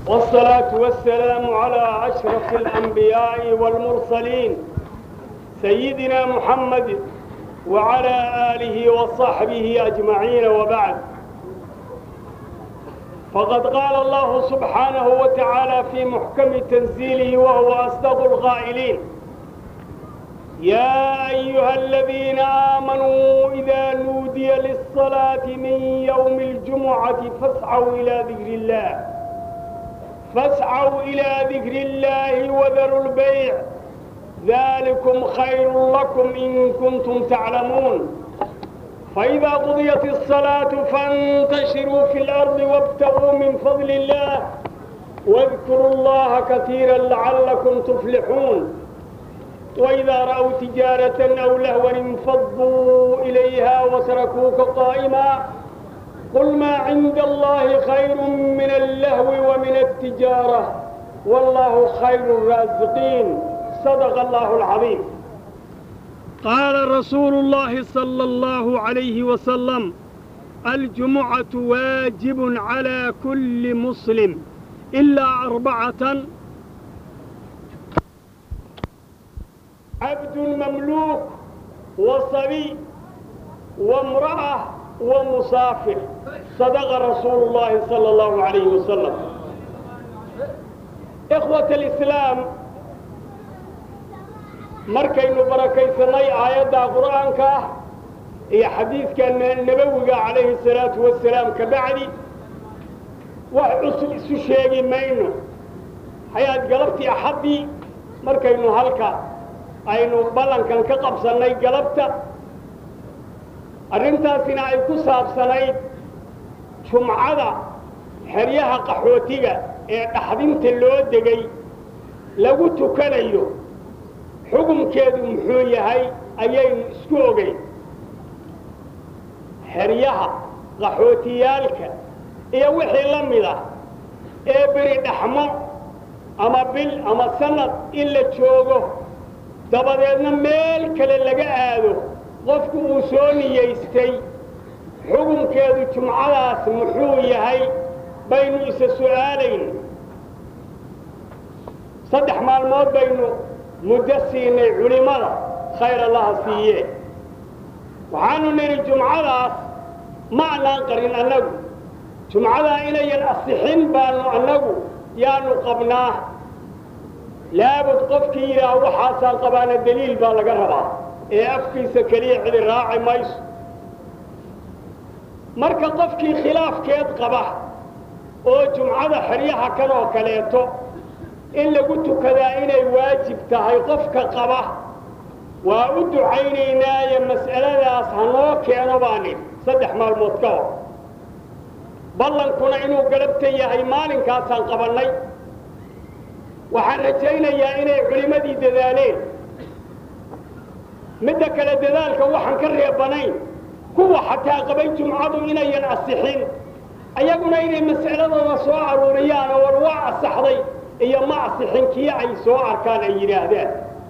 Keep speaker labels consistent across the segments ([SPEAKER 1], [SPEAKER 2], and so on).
[SPEAKER 1] والصلاة والسلام على أشرف الأنبياء والمرسلين سيدنا محمد وعلى آله وصحبه أجمعين وبعد فقد قال الله سبحانه وتعالى في محكم تنزيله وهو أصدق القائلين يا أيها الذين آمنوا إذا نودي للصلاة من يوم الجمعة فاسعوا إلى ذكر الله فاسعوا إلى ذكر الله وذروا البيع ذلكم خير لكم إن كنتم تعلمون فإذا قضيت الصلاة فانتشروا في الأرض وابتغوا من فضل الله واذكروا الله كثيرا لعلكم تفلحون وإذا رأوا تجارة أو لهوا انفضوا إليها وتركوك قائما قل ما عند الله خير من اللهو ومن التجارة والله خير الرازقين صدق الله العظيم قال رسول الله صلى الله عليه وسلم الجمعة واجب على كل مسلم إلا أربعة عبد مملوك وصبي وامرأة ومسافر صدق رسول الله صلى الله عليه وسلم إخوة الإسلام markaynu barakaysanay aayadda qur'aanka ah iyo xadiidka nabowiga calayhi salaatu wasalaam ka bacdi wax cusub isu sheegi mayno hayaad galabtii axaddii markaynu halka aynu ballankan ka qabsannay galabta arrintaasina ay ku saabsanayd jumcada xeryaha qaxootiga ee dhaxdinta loo degay lagu tukanayo xukunkeedu muxuu yahay ayaynu isku ogeyn xeryaha qaxootiyaalka iyo wixii la mid ah ee beri dhaxmo ama bil ama sanad in la joogo dabadeedna meel kale laga aado qofku uu soo niyaystay xukunkeedu jumcadaas muxuu yahay baynu isa su'aalayn saddex maalmood baynu muddo siinay culimmada khayr allaha siiye waxaanu nidhi jumcadaas ma annaan qarin annagu jumcadaa inayan asixin baanu annagu yaanu qabnaa laabud qofkii yidhaah waxaasaan qabaana deliil baa laga rabaa ee afkiisa keliya cidi raaci mayso marka qofkii khilaafkeed qaba oo jumcada xeryaha kan oo kaleeto in lagu tukadaa inay waajib tahay qofka qaba waa u ducaynaynaaye mas'aladaas ha noo keeno baa nidhi saddex maalmood ka hor ballankuna inuu galabta yahay maalinkaasaan qabannay waxaan rajaynayaa inay culimmadii dadaaleen midda kale dadaalka waxaan ka reebanayn kuwa xataa qabay jumcadu inayan asixin ayaguna inay mas'aladooda soo aruuriyaan oo war waa asaxday iyo ma asixin kii ay soo arkaan ay yidhaahdaan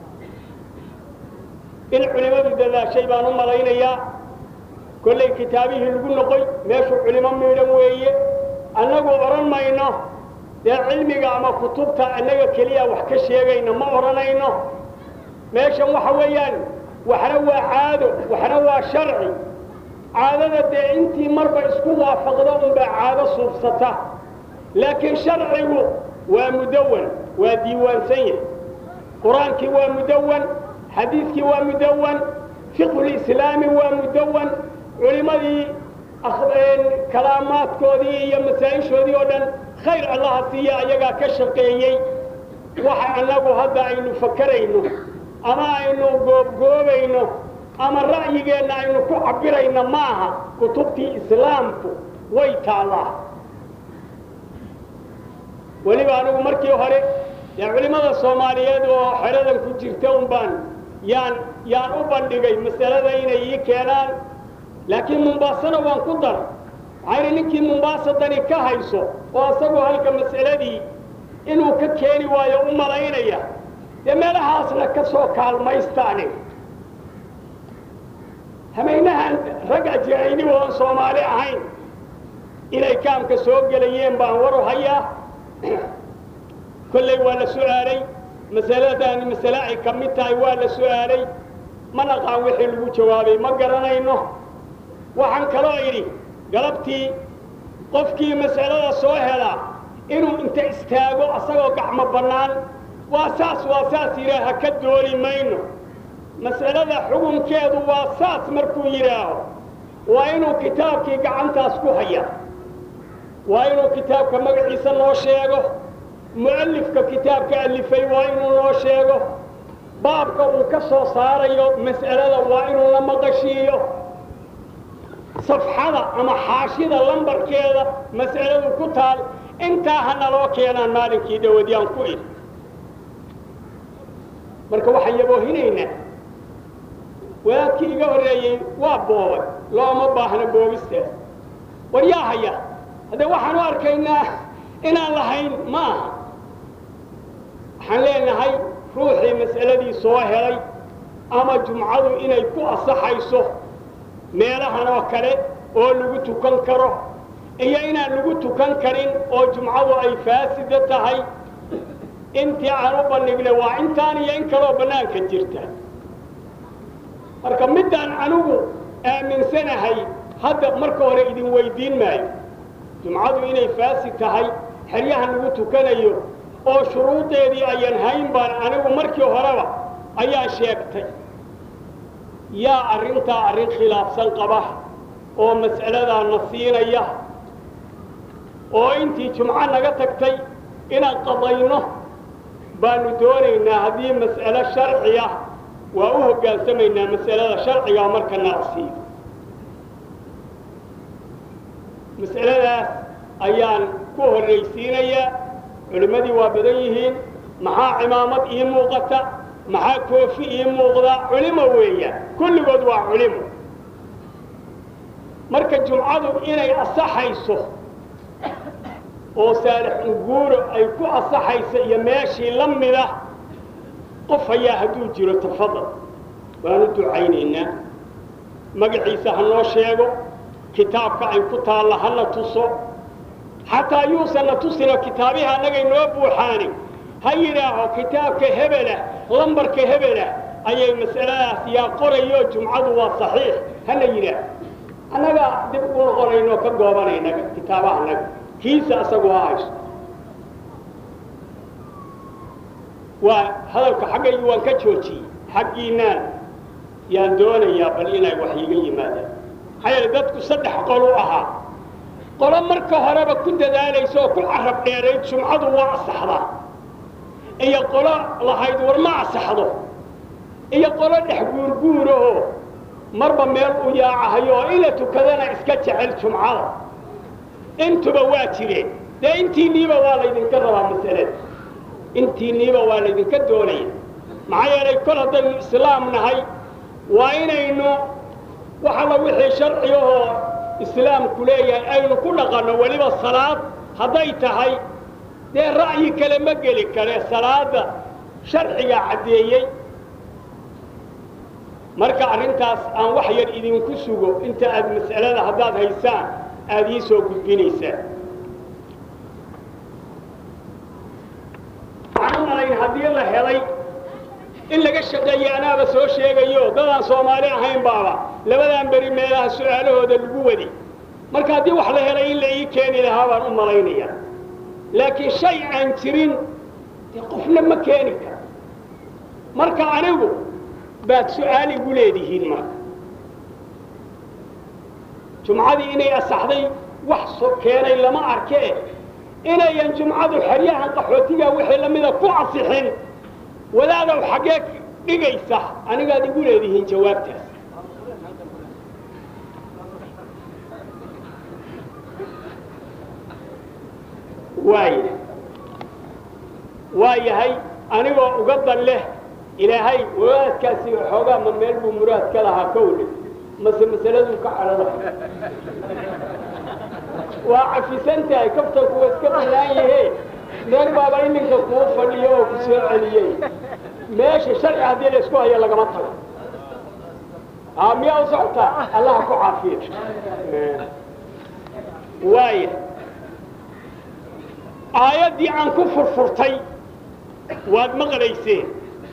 [SPEAKER 1] in culimmadu dadaashay baan u malaynayaa kollay kitaabihii lagu noqoy meeshuu culimo miidhan weeye annagu odhan mayno dee cilmiga ama kutubta annaga keliya wax ka sheegayna ma odhanayno meeshan waxa weeyaan waxna waa caado waxna waa sharci caadada dee intii marba isku waafaqda unbaa caado suubsata laakiin sharcigu waa mudawan waa diiwaansan yahay qur-aankii waa mudawan xadiidkii waa mudawan fiqhulislaami waa mudawan culimmadii kalaamaadkoodii iyo masaa-ishoodii oo dhan khayr allaha siiya ayagaa ka shaqeeyey waxa annagu hadda aynu fakarayno ama aynu goobgoobayno ama ra'yigeenna aynu ku cabbirayno ma aha kutubtii islaamku way taallaa weliba anigu markii hore dee culimmada soomaaliyeed oo xeradan ku jirta un baan yaan yaan u bandhigay masalada inay ii keenaan laakiin mumbaasana waan ku dar maxaa yidhi ninkii mumbaasa dani ka hayso oo isagoo halka mas'aladii inuu ka keeni waayo u malaynaya dee meelahaasna ka soo kaalmaystaani hamaynahan rag ajirayni oon soomaali ahayn inay kaamka soo gelayeen baan waru hayaa kolley waa la su'aalay masaladaani masale ay ka mid tahay waa la su'aalay ma naqaan wixii lagu jawaabay ma garanayno waxaan kaloo idhi galabtii qofkii mas'alada soo helaa inuu inta istaago asagoo gacmo bannaan waa saas waa saas yidhaaha ka dooli mayno mas'alada xukunkeedu waa saas markuu yidhaaho waa inuu kitaabkii gacantaas ku haya waa inuu kitaabka magaciisa noo sheego mu'alifka kitaabka alifay waa inuu noo sheego baabka uu ka soo saarayo mas'alada waa inuu la maqashiiyo safxada ama xaashida lambarkeeda mas'aladu ku taal intaa ha naloo keenaan maalinkii dhawadyaan ku idhi marka waxaan yaboohinaynaa wadaadkii iga horreeyey waa boobay looma baahna boobistaas war yaa haya haddee waxaan u arkaynaa inaan lahayn ma aha waxaan leenahay ruuxii mas'aladii soo helay ama jumcadu inay ku asaxayso meelahan oo kale oo lagu tukan karo iyo inaan lagu tukan karin oo jumcadu ay faasida tahay intii aan u bandhignay waa intaan iyo in kaloo bannaanka jirta marka middaan anigu aaminsanahay hadda marka hore idin weydiin maayo jumcadu inay faasid tahay xeryahan lagu tukanayo oo shuruudeedii ayan hayn baan anigu markii horeba ayaa sheegtay yaa arrintaa arrin khilaafsan qaba oo mas'aladaa na siinaya oo intii jumco naga tagtay inaan qadayno baanu doonaynaa haddii mas'alo sharci ah waa u hoggaansamaynaa mas'alada sharcigaa marka nala siiyo mas'aladaas ayaan ku horraysiinayaa culimmadii waa badan yihiin maxaa cimaamad ii muuqata maxaa koofi ii muuqda culimo weeyaan kulligood waa culimo marka jumcadu inay asaxayso oo saalix unguuro ay ku asaxayso iyo meeshii la mida qof ayaa hadduu jiro tafadal waanu ducaynaynaa magaciisa ha noo sheego kitaabka ay ku taalla hana tuso xataa yuusanna tusino kitaabihi annagay noo buuxaani ha yidhaaho kitaabka hebelah lambarka hebelah ayay mas'aladaas yaa qorayo jumcadu waa saxiix hana yidhaah annaga dib ugu noqonaynoo ka goobanayna kitaabaha annaga kiisa asagu ha hayso waa hadalka xaggaygi waan ka joojiyey xaggiinaan yaan doonayaa bal inay wax iiga yimaadaan maxaa yeele dadku saddex qol u ahaa qolo marka horeba ku dadaalaysa oo ku carab dheerayd jumcadu waa asaxdaa iyo qolo lahayd war ma asaxdo iyo qolo dhex guurguurahoo marba meel u yaacahayo oo ina tukadana iska jecel jumcada intuba waa jireen dee intiinniiba waa laydinka rabaa masalada intiinniiba waa laydinka doonaya maxaa yeelay kol haddaynu islaam nahay waa inaynu wax alla wixii sharcigahoo islaamku leeyahay aynu ku dhaqanno weliba salaad hadday tahay dee ra'yi kale ma geli kare salaadda sharcigaa caddeeyey marka arrintaas aan wax yar idinku sugo inta aad mas'alada haddaad haysaan aada ii soo gudbinaysaan waxaan u malayn haddii la helay in laga shaqeeyey anaaba soo sheegayo dadaan soomaali ahayn baaba labadan beri meelaha su-aalahooda lagu wadi marka haddii wax la helay in la ii keeni lahaa baan u malaynaya laakiin shay aan jirin dee qofna ma keeni karo marka anigu baad su-aal igu leedihiin marka jumcadii inay asaxday wax so keenay lama arkee inayan jumcadu xeryahan qaxootiga wixii lamida ku asixin wadaadow xaggee dhigaysa anigaad igu leedihiin jawaabtaas waaya waa yahay anigoo uga dan leh ilaahay wadaadkaasi xoogaa ma meel buu muraad ka lahaa kowle mase masaladuu ka cadhada waa cafisan tahay kaftanku waa iska banaan yahee meel baaba ininka kuu fadhiyo oo ku soo celiyey meesha sharci haddii la isku hayo lagama tago a miyaa u socotaa allaha ku caafiya waaya aayaddii aan ku furfurtay waad maqlayseen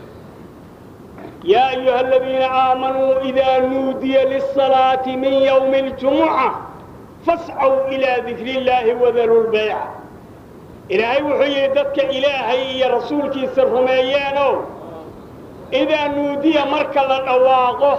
[SPEAKER 1] yaa ayuha aladiina aamanuu idaa nuudiya lisalaati min yowmi اljumuca fascaw ilaa dikri illaahi wadaru lbayca ilaahay wuxuu yidhi dadka ilaahay iyo rasuulkiisa rumeeyeenow idaa nuudiya marka la dhawaaqo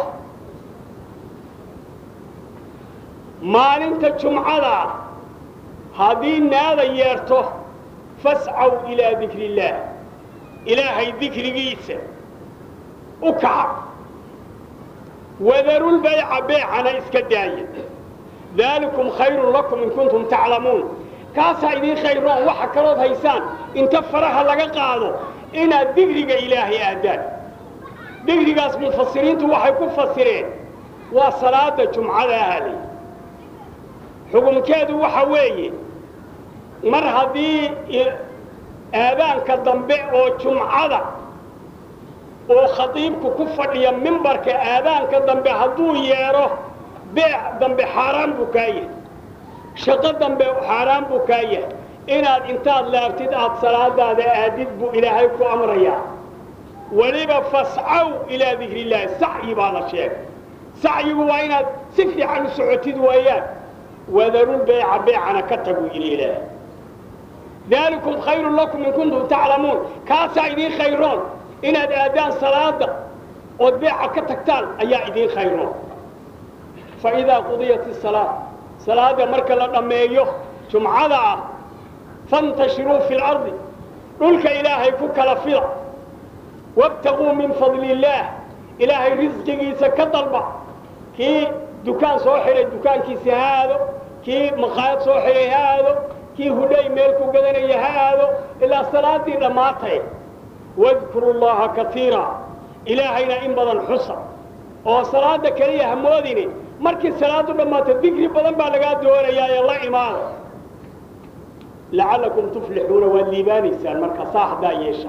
[SPEAKER 1] maalinta jumcada haddii naada yeerto fascaw ilaa dikri illaah ilaahay dikrigiisa u kaca wadarulbayca beecana iska daaya daalikum khayrun lakum in kuntum taclamuun kaasaa idiin khayroon waxa kalood haysaan inta faraha laga qaado inaad digriga ilaahay aadaan digrigaas mufasiriintu waxay ku fasireen waa salaada jumcada ahaalay xukumkeedu waxa weeye mar haddii aadaanka dambe oo jumcada oo khadiibku ku fadhiya mimbarka aadaanka dambe hadduu yeedho beec dambe xaaraan buu kaa yahay shaqo dambe xaaraan buu kaa yahay inaad intaad laabtid aad salaadaada aadid buu ilaahay ku amrayaa weliba fascaw ilaa dikri illaahi sacyi baa la sheegay sacyigu waa inaad si fiican u socotid weeyaan wadarulbeeca beecana ka taguu yidhi ilaahay daalikum khayrun lakum in kuntum taclamuun kaasaa idiin khayroon inaad aadaan salaada ood beeca ka tagtaan ayaa idiin khayroon fa idaa qudiyat isalaa salaada marka la dhammeeyo jumcada ah fantashiruu fi lardi dhulka ilaahay ku kala fida wabtaguu min fadli illaah ilaahay risqigiisa ka dalba kii dukaan soo xidhay dukaankiisi ha aado kii maqaayad soo xidhay ha aado kii hudhay meel ku gadanaya ha aado ilaa salaadii dhammaatay wadkuru llaha kaiira ilaahayna in badan xusa oo salaada keliya hamoodini markii salaadu dhammaato digri badan baa lagaa doonayaa ee la imaada lacallakum tuflixuuna waad liibaanaysaan marka saa haddaa yeesha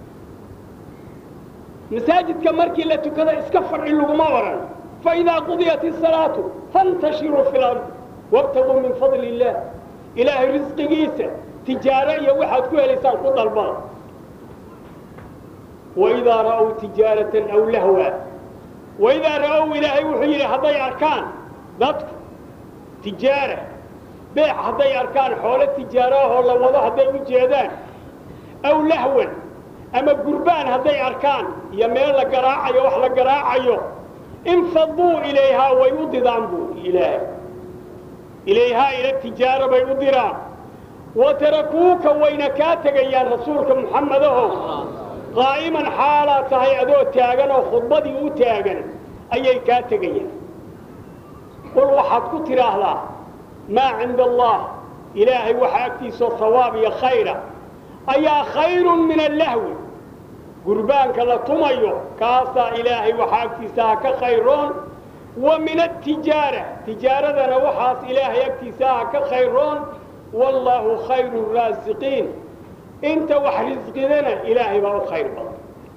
[SPEAKER 1] masaajidka markii la tukada iska fadhi laguma odhan faidaa qudiyat isalaatu fantashiruu fi lardi wabtaguu min fadli illaah ilaahay risqigiisa tijaaro iyo waxaad ku helaysaan ku dalbada waidaa ra'ow tijaaratan aw lahwa waidaa ra'ow ilaahay wuxuu yidhi hadday arkaan dadku tijaara beec hadday arkaan xoolo tijaaraahoo la wado hadday u jeedaan aw lahwan ama gurbaan hadday arkaan iyo meel la garaacayo wax la garaacayo infaduu ilayhaa way u didaan buu ilaahay ilayhaa ila tijaaro bay u diraan wa tarakuuka wayna kaa tegayaan rasuulka muxammedaho qaa'iman xaalaa tahay adoo taagan oo khudbadii u taagan ayay kaa tegayaan qul waxaad ku tidhaahdaa maa cinda allah ilaahay waxa agtiisao hawaab iyo khayra ayaa khayrun min allahwi gurbaanka la tumayo kaasaa ilaahay waxa agtiisaha ka khayroon wa min atijaara tijaaradana waxaas ilaahay agtiisaha ka khayroon wallaahu khayru raasiqiin inta wax risqidana ilaahay baa u khayr badan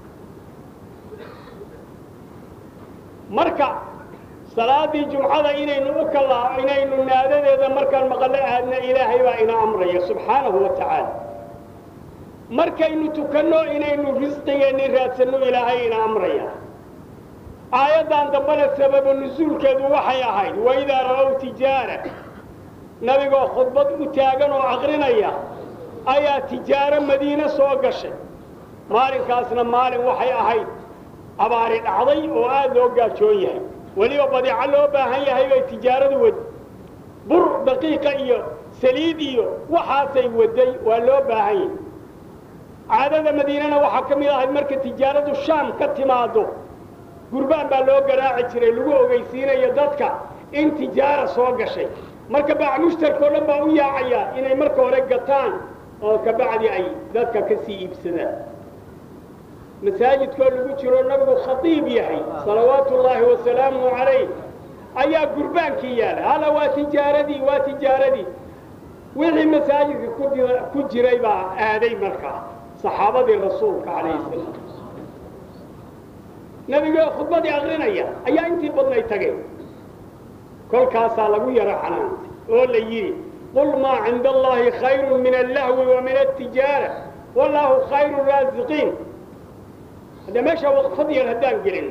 [SPEAKER 1] marka salaadii jumcada inaynu u kala inaynu naadadeeda markaan maqallo aadna ilaahay baa ina amraya subxaanahu wa tacaala markaynu tukanno inaynu risqigeenni raadsanno ilaahay ina amraya aayaddan dambena sababa nusuulkeedu waxay ahayd waidaa ra'ow tijaara nabigoo khudbad u taagan oo aqrinaya ayaa tijaaro madiine soo gashay maalinkaasna maalin waxay ahayd abaari dhacday oo aad loo gaajoon yahay weliba badeeco loo baahan yahay bay tijaaradu wadi bur daqiiqa iyo saliid iyo waxaasay waday waa loo baahan yahay caadada madiinena waxaa ka mid ahayd marka tijaaradu shaam ka timaado gurbaan baa loo garaaci jiray lagu ogeysiinayo dadka in tijaara soo gashay marka baac mushtarkao dhan baa u yaacayaa inay marka hore gataan oo kabacdi ay dadka ka sii iibsadaan masaajidkoo lagu jiro nabigu khatiib yahay salawaatu ullaahi wasalaamuhu calayh ayaa gurbaankii yaala hala waa tijaaradii waa tijaaradii wixii masaajidka ku jira ku jiray baa aaday markaa saxaabadii rasuulka calayhi salaam nabigoo khudbadii aqrinaya ayaa intii badnay tageen kolkaasaa lagu yaro xanaantay oo la yidhi qul maa cinda allahi khayru min allahwi wa min altijaara wallahu khayru raasiqiin hadda meesha waqfad yar haddaan gelin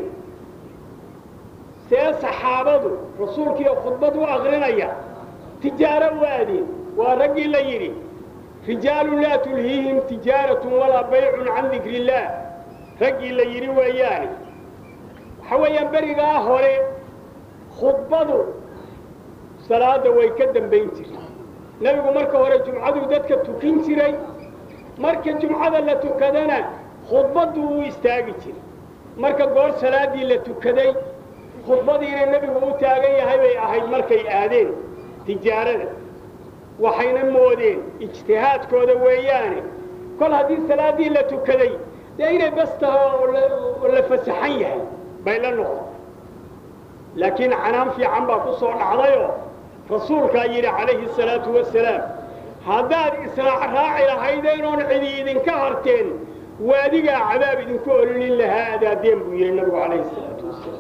[SPEAKER 1] see saxaabadu rasuulkiiyo khudbad u akrinaya tijaaro u aadeen waa raggii la yidhi rijaalun laa tulhiihim tijaaratun walaa baycun can dikri illaah raggii la yidhi weeyaane waxa weeyaan berigaa hore khudbadu salaadda way ka dambayn jirtay nebigu marka hore jumcaduu dadka tukin jiray marka jumcada la tukadana khudbaddu uu istaagi jiray marka goor salaaddii la tukaday khudbadiina nebigu u taagan yahay bay ahayd markay aadeen tijaarada waxayna moodeen ijtihaadkooda weeyaane kol haddii salaaddii la tukaday dee inay bas taho oo la fasaxan yahay bay la noqon laakiin canaan fiican baa ku soo dhacdayoo rasuulkaa yidhi calayhi salaatu wasalaam haddaad israac raaci lahaydeen oon cidi idinka harteen waadigaa cadaab idinku ololin lahaa adaadeen buu yidhi nabigu calayhi salaatu wasalaam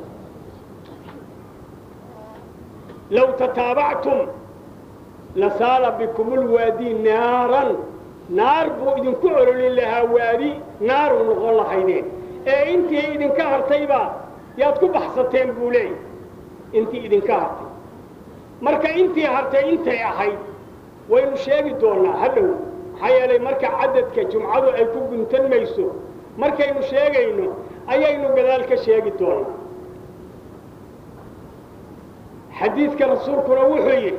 [SPEAKER 1] low tataabactum lasaala bikum lwaadi naaran naar buu idinku ololin lahaa waadi naaru noqon lahaydeen ee intii idinka hartaybaa yaad ku baxsateen buu leeyay intii idinka hartay marka intii hartay intay ahayd waynu sheegi doonnaa hadhow maxaa yeelay marka cadadka jumcadu ay ku guntan mayso markaynu sheegayno ayaynu gadaal ka sheegi doonnaa xadiidka rasuulkuna wuxuu yidhi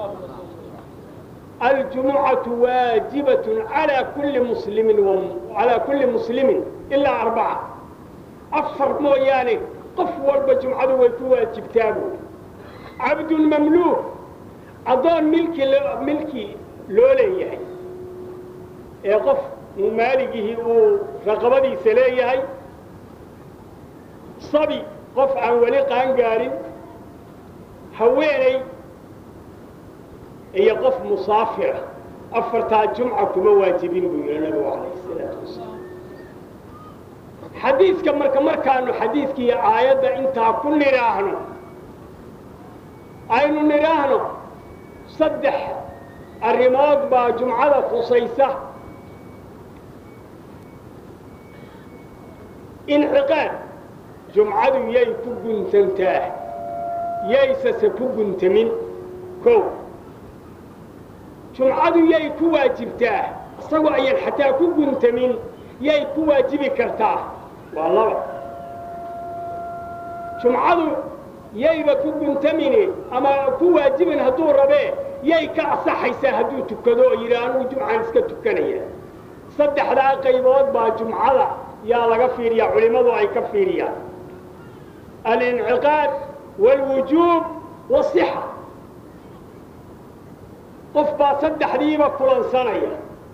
[SPEAKER 1] aljumucatu waajibatun calaa kulli muslimin calaa kulli muslimin ilaa arbaca afar mooyaane qof walba jumcadu way ku waajibtaa buuri cabdun mamluuk addoon milki milki loo leeyahay ee qof maaligihii uu raqabadiisa leeyahay sabi qof aan weli qaan gaarin haweenay iyo qof musaafira afartaa jumca kuma waajibin buu yidhi nabigu calayhi salaatu wasalaam xadiidka marka markaanu xadiidkiiyo aayadda intaa ku nidhaahno aynu nidhaahno saddex arrimood baa jumcada khusaysa inciqaad jumcadu yay ku guntantaa yaysase ku guntamin kow jumcadu yay ku waajibtaa isagoo ayan xataa ku guntamin yay ku waajibi kartaa waa laba jumcadu yayba ku guntamine ama ku waajibin hadduu rabee yay ka asaxaysaa hadduu tukado oo yidhi anugu jumcaan iska tukanaya saddexdaa qaybood baa jumcada yaa laga fiiriyaa culimmadu ay ka fiiriyaan alinciqaad waalwujuub wasixa qof baa saddexdiiba kulansanaya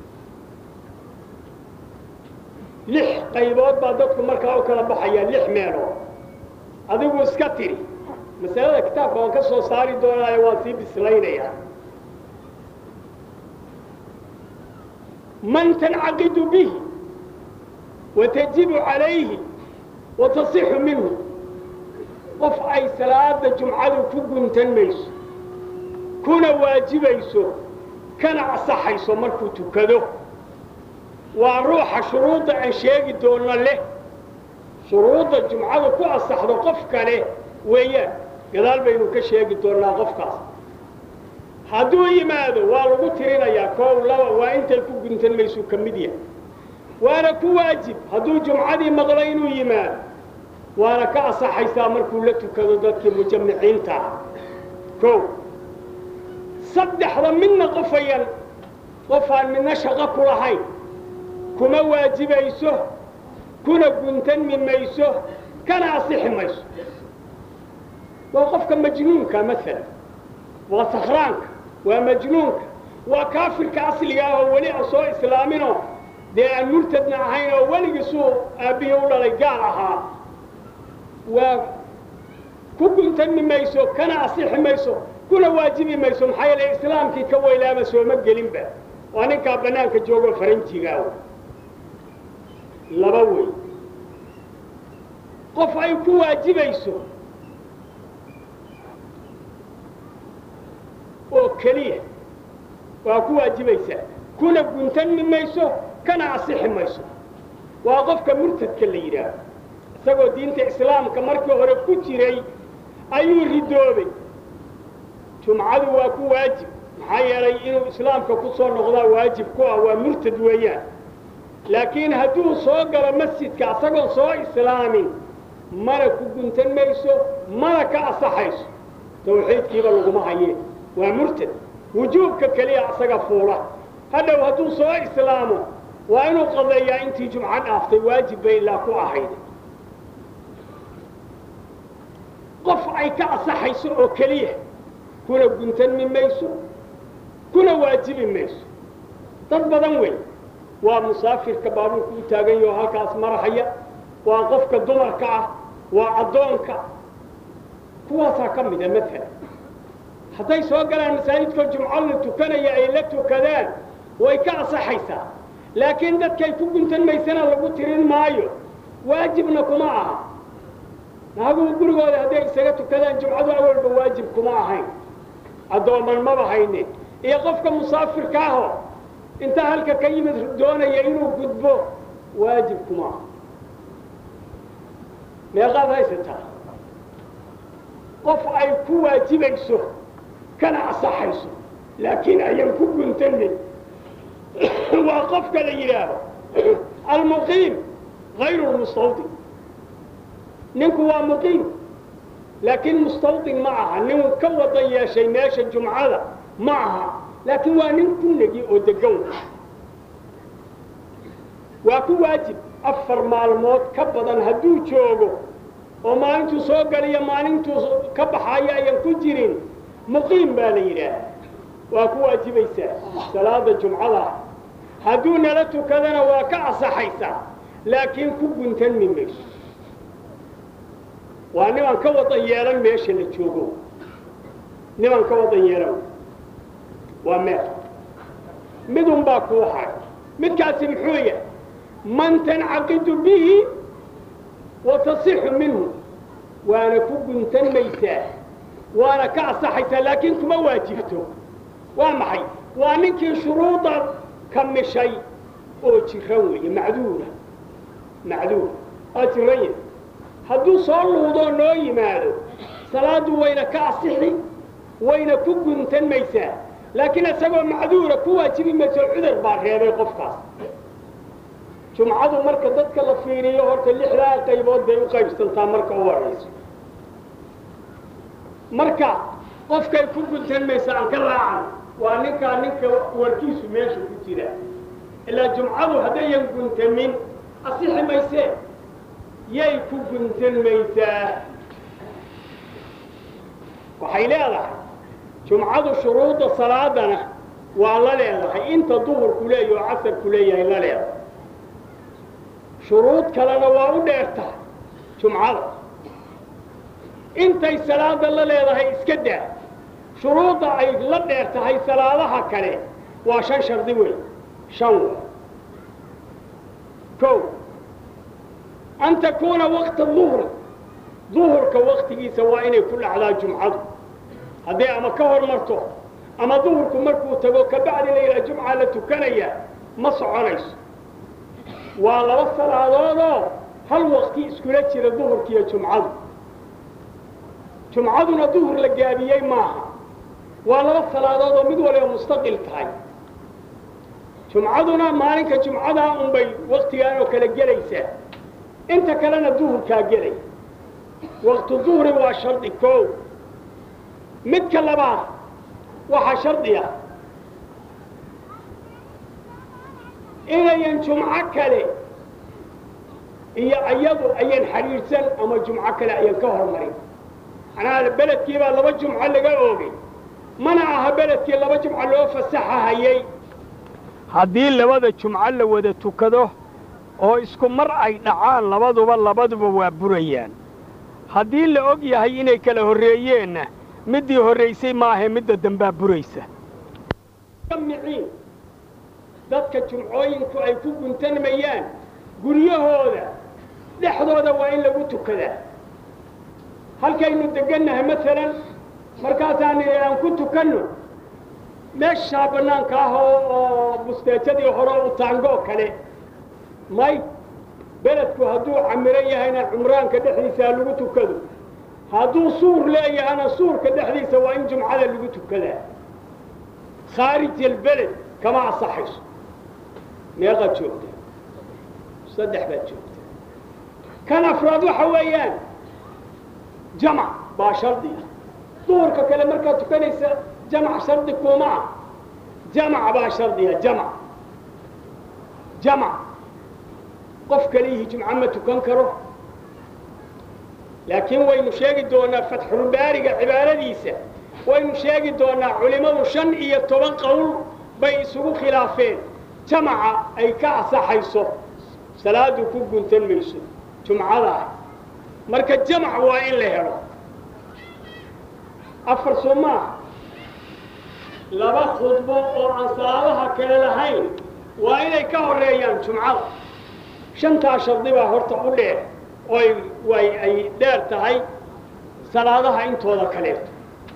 [SPEAKER 1] lix qaybood baa dadku markaa u kala baxaya lix meelood adigu iska tiri masalada kitaabka waan ka soo saari doonaayo waan sii bislaynayaa man tancaqidu bihi watajibu calayhi watasixu minhu qof ay salaada jumcadu ku guntan mayso kuna waajibayso kana asaxayso markuu tukado waa ruuxa shuruudda aan sheegi doonno leh shuruudda jumcadu ku asaxdo qof kale weeyaan gadaal baynu ka sheegi doonnaa qofkaas hadduu yimaado waa lagu tirinayaa koow laba waa intay ku guntan maysuu ka mid yahay waana ku waajib hadduu jumcadii maqlo inuu yimaado waana ka asaxaysaa markuu la tukado dadkii mujamiciinta ah kow saddexda midna qofayan qofaan midna shaqo ku lahayn kuma waajibayso kuna guntanmi mayso kana asixi mayso waa qofka majnuunka maalan waa sakhraanka waa majnuunka waa kaafirka asliga ah oo weli aan soo islaaminoo dee aan murtadna ahayn oo weligiisuu aabbihi u dhalay gaal ahaa waa ku guntami mayso kana asixi mayso kuna waajibi mayso maxaa yeele islaamkii ka weylaaba sooma gelinba waa ninkaa bannaanka joogo faranjigaa laba wey qof ay ku waajibayso oo keliya waa ku waajibaysaa kuna guntanmi mayso kana asixi mayso waa qofka murtadka la yidhaaho isagoo diinta islaamka markii hore ku jiray ayuu ridoobay jumcadu waa ku waajib maxaa yeelay inuu islaamka ku soo noqdaa waajib ku ah waa murtad weeyaan laakiin hadduu soo galo masjidka isagoon soo islaamin mana ku guntan mayso mana ka asaxayso tawxiidkiiba laguma hayeen waa murtad wujuubka keliya isaga fuula hadhow hadduu soo islaamo waa inuu qadeeyaa intii jumco dhaaftay waajib bay ilaa ku ahayd qof ay ka asaxayso oo keliya kuna guntanmi mayso kuna waajibi mayso dad badan wey waa musaafirka baabuurka u taagan yaho halkaas marahaya waa qofka dumarka ah waa addoonka kuwaasaa ka mida maalan hadday soo galaan masaajidkoo jumco la tukanaya ay la tukadaan way ka asaxaysaa laakiin dadkay ku guntan maysana lagu tirin maayo waajibna kuma aha naaguhu gurigooda hadday isaga tukadaan jumcadu awalba waajib kuma ahayn addooman maba hayne iyo qofka musaafirka aho inta halka ka yimid doonaya inuu gudbo waajib kuma aha meeqaad haysataa qof ay ku waajibayso kana asaxayso laakiin ayan ku guntanin waa qofka la yidhaaho almuqiim hayru lmustawdin ninku waa muqiim laakiin mustawdin ma aha nin ka wadan yeeshay meesha jumcada ma aha laakiin waa nin ku negi oo degan waa ku waajib afar maalmood ka badan hadduu joogo oo maalintuu soo galiyo maalintuu ka baxayo ayan ku jirin muqiim baa la yidhaah waa ku waajibaysaa salaada jumcada hadduu nala tukadana waa ka asaxaysaa laakiin ku guntanmi mayso waa niman ka wadan yeelan meesha la joogo niman ka wadan yeelan waa meel midun baa kuu hay midkaasi muxuu yahay man tancaqidu bihi wa tasixu minhu waana ku guntan maysaa waana ka asaxaysaa laakiin kuma waajibto waa maxay waa ninkii shuruuda ka mishay oo jiran weeye macduura macduur waa jiran yahay hadduu soo luudoo noo yimaado salaaddu wayna ka asixi wayna ku guntan maysaa laakiin isagoo macduura ku waajibi mayso cudar baa reebay qofkaas jumcadu marka dadka la fiiriyo horta lixdaa qaybood bay u qaybsantaa marka u horayso marka qofkay ku guntan maysa aan ka raacan waa ninkaa ninka warkiisu meesha ku jira ilaa jumcadu haddayan guntamin asixi maysee yay ku guntan maysaa waxay leedahay jumcadu shuruudda salaadana waa la leedahay inta duhurku leeyahy oo casarku leeyahay la leedahay shuruud kalena waa u dheertahay jumcada intay salaada la leedahay iska daa shuruudda ay la dheer tahay salaadaha kale waa shan shardi wey shan wey kow an takuuna waqta duhri duhurka waktigiisa waa inay ku dhacdaa jumcadu hadday ama ka hor marto ama duhurku markuu tago kabacdi la yidhaha jumca la tukanaya ma soconayso waa laba salaadoodoo hal waqti iskula jira duhurkiiyo jumcadu jumcaduna duhur la gaabiyey maaha waa laba salaadood oo mid waliba mustaqil tahay jumcaduna maalinka jumcadaa unbay waktigaan oo kale gelaysaa inta kalena duhurkaa gelay waqtu duhri waa shardi koow midka labaad waxaa shardi ah inayan jumco kale iyo iyadu ayan xidhiidhsan ama jumco kale ayan ka hormarin macnaha beledkiibaa laba jumco laga oogay mana aha beledkii laba jumco loo fasaxahayey haddii labada jumco la wada tukado oo isku mar ay dhacaan labaduba labaduba waa burayaan haddii la og yahay inay kala horreeyeenna middii horraysay maahae midda dambaa buraysa miciin dadka jumcooyinku ay ku guntanmayaan guryahooda dhexdooda waa in lagu tukadaa halkaynu degannahay maalan markaasaan nidhi aan ku tukanno meeshaa bannaanka ah oo oo busteejadii hore u taangoo kale may beledku hadduu camiro yahayna cumraanka dhexdiisa ha lagu tukado hadduu suur leeyahana suurka dhexdiisa waa in jumcada lagu tukadaa khaarij albeled kama asaxayso meeqaad joogta saddex baad joogta kan afraad waxa weeyaan jamac baa shardi ah duhurka kale markaad tukanaysa jamac shardi kuma ah jamac baa shardiga jamac jamac qof kalihii jumco ma tukan karo laakiin waynu sheegi doonaa fatxulbaariga cibaaradiisa waynu sheegi doonaa culimmadu shan iyo toban qowl bay isugu khilaafeen jamaca ay ka asaxayso salaadu ku guntan mayso jumcada ah marka jamac waa in la helo afar soo maaha laba khudbo oo aan salaadaha kale lahayn waa inay ka horeeyaan jumcada shantaa shardi baa horta u dheer oy way ay dheer tahay salaadaha intooda kaleeto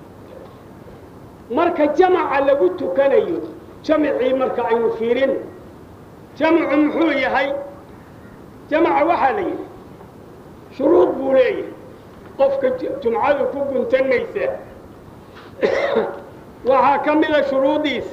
[SPEAKER 1] marka jamaca lagu tukanayo jamacii marka aynu fiirin jamacu muxuu yahay jamaca waxaa la yidhi shuruud buu leeyahay qofka jumcadu ku guntanaysa waxaa ka mida shuruudiisa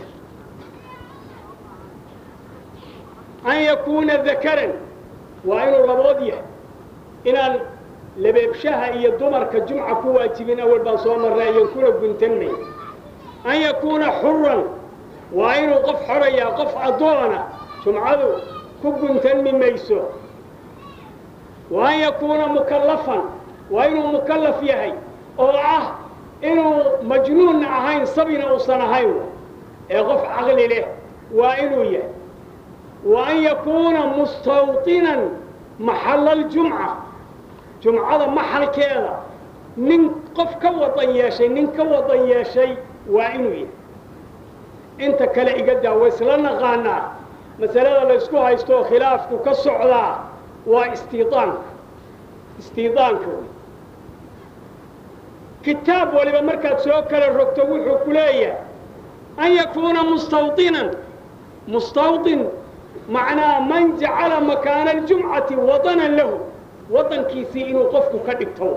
[SPEAKER 1] an yakuuna dakaran waa inuu labood yahay inaan labeebshaha iyo dumarka jumca ku waajibin awal baan soo marray ayan kuna guntanmay an yakuuna xuran waa inuu qof xorayaa qof addoona jumcadu ku guntanmi mayso wa an yakuuna mukallafan waa inuu mukallaf yahay oo ah inuu majnuunna ahayn sabina uusan ahayn ee qof caqli leh waa inuu yahay wa an yakuuna mustawطinan maxalla aljumca jumcada maxalkeeda nin qof ka wadan yeeshay nin ka wadan yeeshay waa inuu yahay inta kale iga daa way isla naqaanaa masalada laysku haysto oo khilaafku ka socdaa waa istiidaanka istiidaanka wey kitaab waliba markaad soo kala rogto wuxuu ku leeyahay an yakuuna mustawطinan mustawطin macnaa man jacala makaana aljumcati wadanan lahu waddankiisii inuu qofku ka dhigto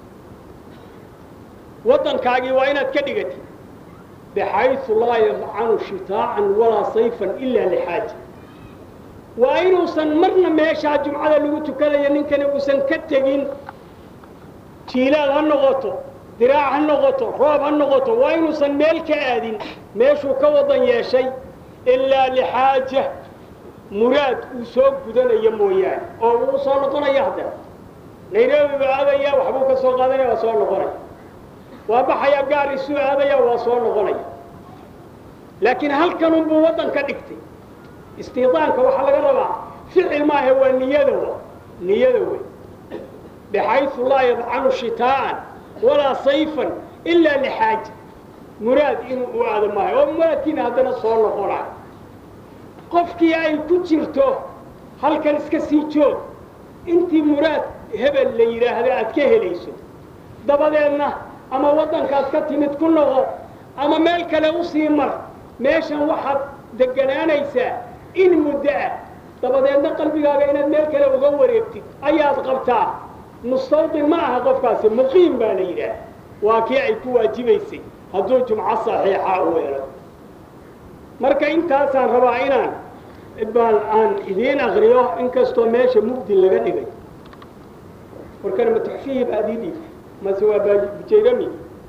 [SPEAKER 1] waddankaagii waa inaad ka dhigatid baxayثu laa yadcanu shitaacan walaa sayfan ila lixaaja waa inuusan marna meeshaa jumcada lagu tukanayo ninkani uusan ka tegin jiilaal ha noqoto diraac ha noqoto roob ha noqoto waa inuusan meel ka aadin meeshuu ka wadan yeeshay ilaa lixaaja muraad uu soo gudanayo mooyaane oo uu soo noqonaya haddana nairobi baa aadaya waxbuu ka soo qaadanaya waa soo noqonaya waa baxaya gaar isuu aadaya waa soo noqonaya laakiin halkan unbuu waddan ka dhigtay istiidaanka waxaa laga rabaa ficil maaha waa niyada wa niyada wey baxayثu laa yadcanu shitaa'an walaa sayfan ilaa lixaaja muraad inuu u aado maayo oo muraadkiina haddana soo noqonayo qofkii ay ku jirto halkan iska sii joog intii muraad hebel la yidhaahdo aad ka helayso dabadeedna ama waddankaad ka timid ku noqo ama meel kale u sii mar meeshan waxaad deganaanaysaa in muddo ah dabadeedna qalbigaaga inaad meel kale uga wareegtid ayaad qabtaa mustawdin ma aha qofkaasi muqiim baa la yidhaah waa kii ay ku waajibaysay hadduu jumco saxiixa u helo marka intaasaan rabaa inaan baan aan idiin akriyo inkastoo meesha mugdi laga dhigay warkana ma tuxfihi baad ii dhiibtay mase waa bujayrami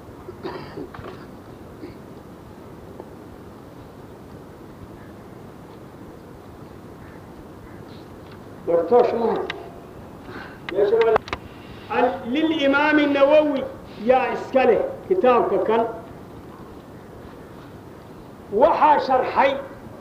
[SPEAKER 1] wartoosh maha meesha waa lilimaami nawowi yaa iska leh kitaabka kan waxaa sharxay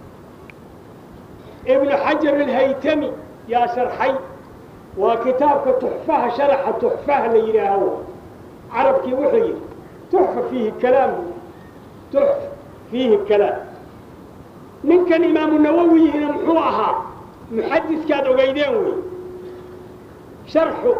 [SPEAKER 1] ibnu xajar alhaytami yaa sharxay waa kitaabka tuxfaha sharaxa tuxfaha la yidhaaho carabkii wuxuu yidhi tuxfa fiihi kalaam tuxfa fiihi kalaam ninkan imaamu nawowiyina muxuu ahaa muxadiskaad ogeydeen wey sharxu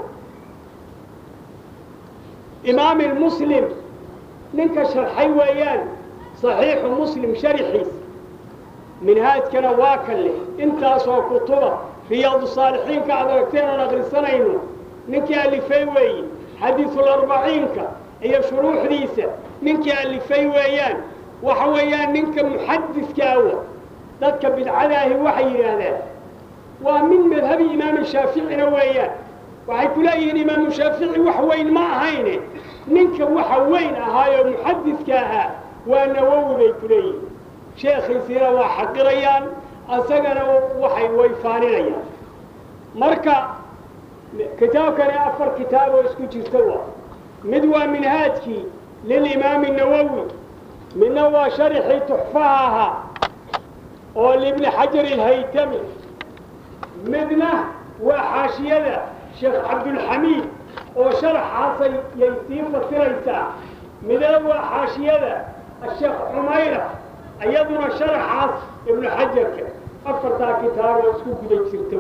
[SPEAKER 1] imaami lmuslim ninka sharxay weeyaan saxiixu muslim sharixiis minhaajkana waa ka leh intaasoo kutuba riyaadu saalixiinka aad aragteen oon akhrisanayno ninkii alifay weeye xadiisularbaciinka iyo shuruuxdiisa ninkii alifay weeyaan waxa weeyaan ninka muxadiska awa dadka bidcadaahi waxay yidhaahdaan waa min madhabi imaamu shaaficina weeyaan waxay ku leeyihiin imaamu shaafici wax weyn ma ahayne ninka waxa weyn ahaayoo muxadiska ahaa waa nawowi bay ku leeyihiin sheekhiisiina waa xaqirayaan asagana waxay wayfaaninayaan marka kitaabkani afar kitaab oo isku jirta waa mid waa minhaajkii lilimaami nawowi midna waa sharxii tuxfaha ahaa oo libni xajar ilhaytami midna waa xaashiyada sheekh cabdulxamiid oo sharaxaasay yay sii fasiraysaa midna waa xaashiyada asheekh cumayra iyaduna sharaxaas ibnu xajarka afartaa kitaab oo isku guda jirta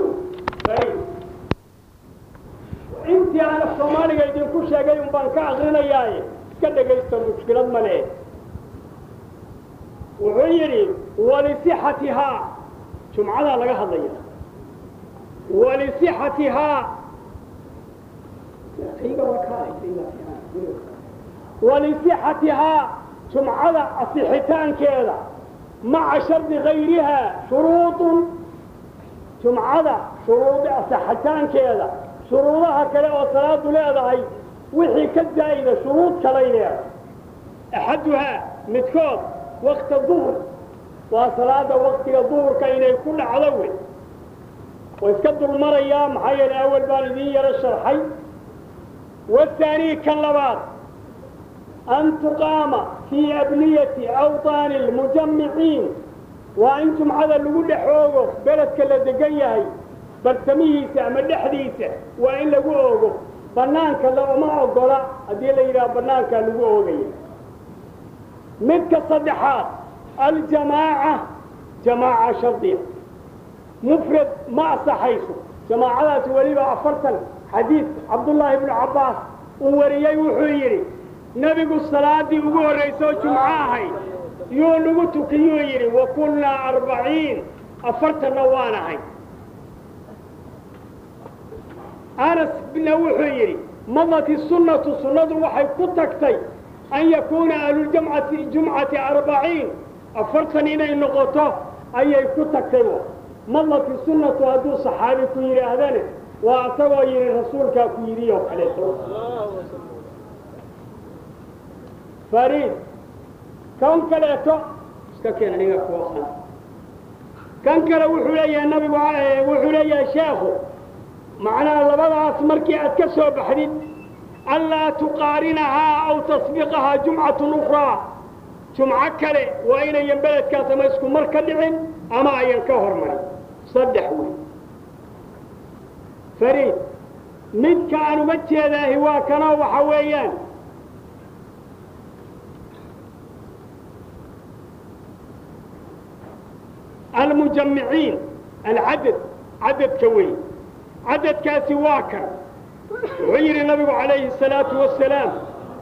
[SPEAKER 1] intii aan af soomaaliga idinku sheegay un baan ka akrinayaaye iska dhegaysta mushkilad male wuxuu yidhi walisixatihaa jumcadaa laga hadlaya walisixatihaa walisixatihaa jumcada asixitaankeeda maca shardi gayrihaa shuruudun jumcada shuruudi asixitaankeeda shuruudaha kale oo salaadu leedahay wixii ka zaa'ida shuruud kalay leedahay axaduhaa midkood wakta duhur waa salaada waktiga duhurka inay ku dhacdo wey way iska dulmarayaa maxaa yeele awal baan idiin yaro sharxay wahaanii kan labaad an tuqaama fii abniyati awطaani اlmujamiciin waa in jumcada lagu dhex oogo beledka la degan yahay bartamihiisa ama dhexdiisa waa in lagu oogo bannaanka looma ogola haddii la yidhaha bannaankaa lagu oogaya midka saddexaad aljamaaca jamaaca shardiya mufrad ma asaxayso jamaacadaasi weliba afartan xadiid cabdullaahi ibnu cabbaas uu wariyey wuxuu yidhi nebigu salaadii ugu horraysoo jumco ahayd yuu nagu tukiyuu yidhi wa kunnaa arbaciin afartanna waan ahay anas bna wuxuu yidhi madati sunnatu sunnadu waxay ku tagtay an yakuuna ahluljamcati jumcati arbaciin afartan inay noqoto ayay ku tagtay madati sunnatu hadduu saxaabi ku yidhaahdane waa isagoo yidhi rasuulkaa ku yidhi oo kaleeto fariid kan kaleeto iska keena dhiga kuwa kan kale wuxuu leeyahay nabigu wuxuu leeyahay sheekhu macnaha labadaas markii aad ka soo baxdid anlaa tuqaarinahaa aw tasbiqahaa jumcatun ukhraa jumco kale waa inayan beledkaas ama isku mar ka dhicin ama ayan ka hormarin saddex wey fariid midka aan uga jeedaahi waa kanoo waxa weeyaan almujamiciin alcadad cadadka wey cadadkaasi waa kan wuxuu yidhi nabigu calayhi الsalaatu wasalaam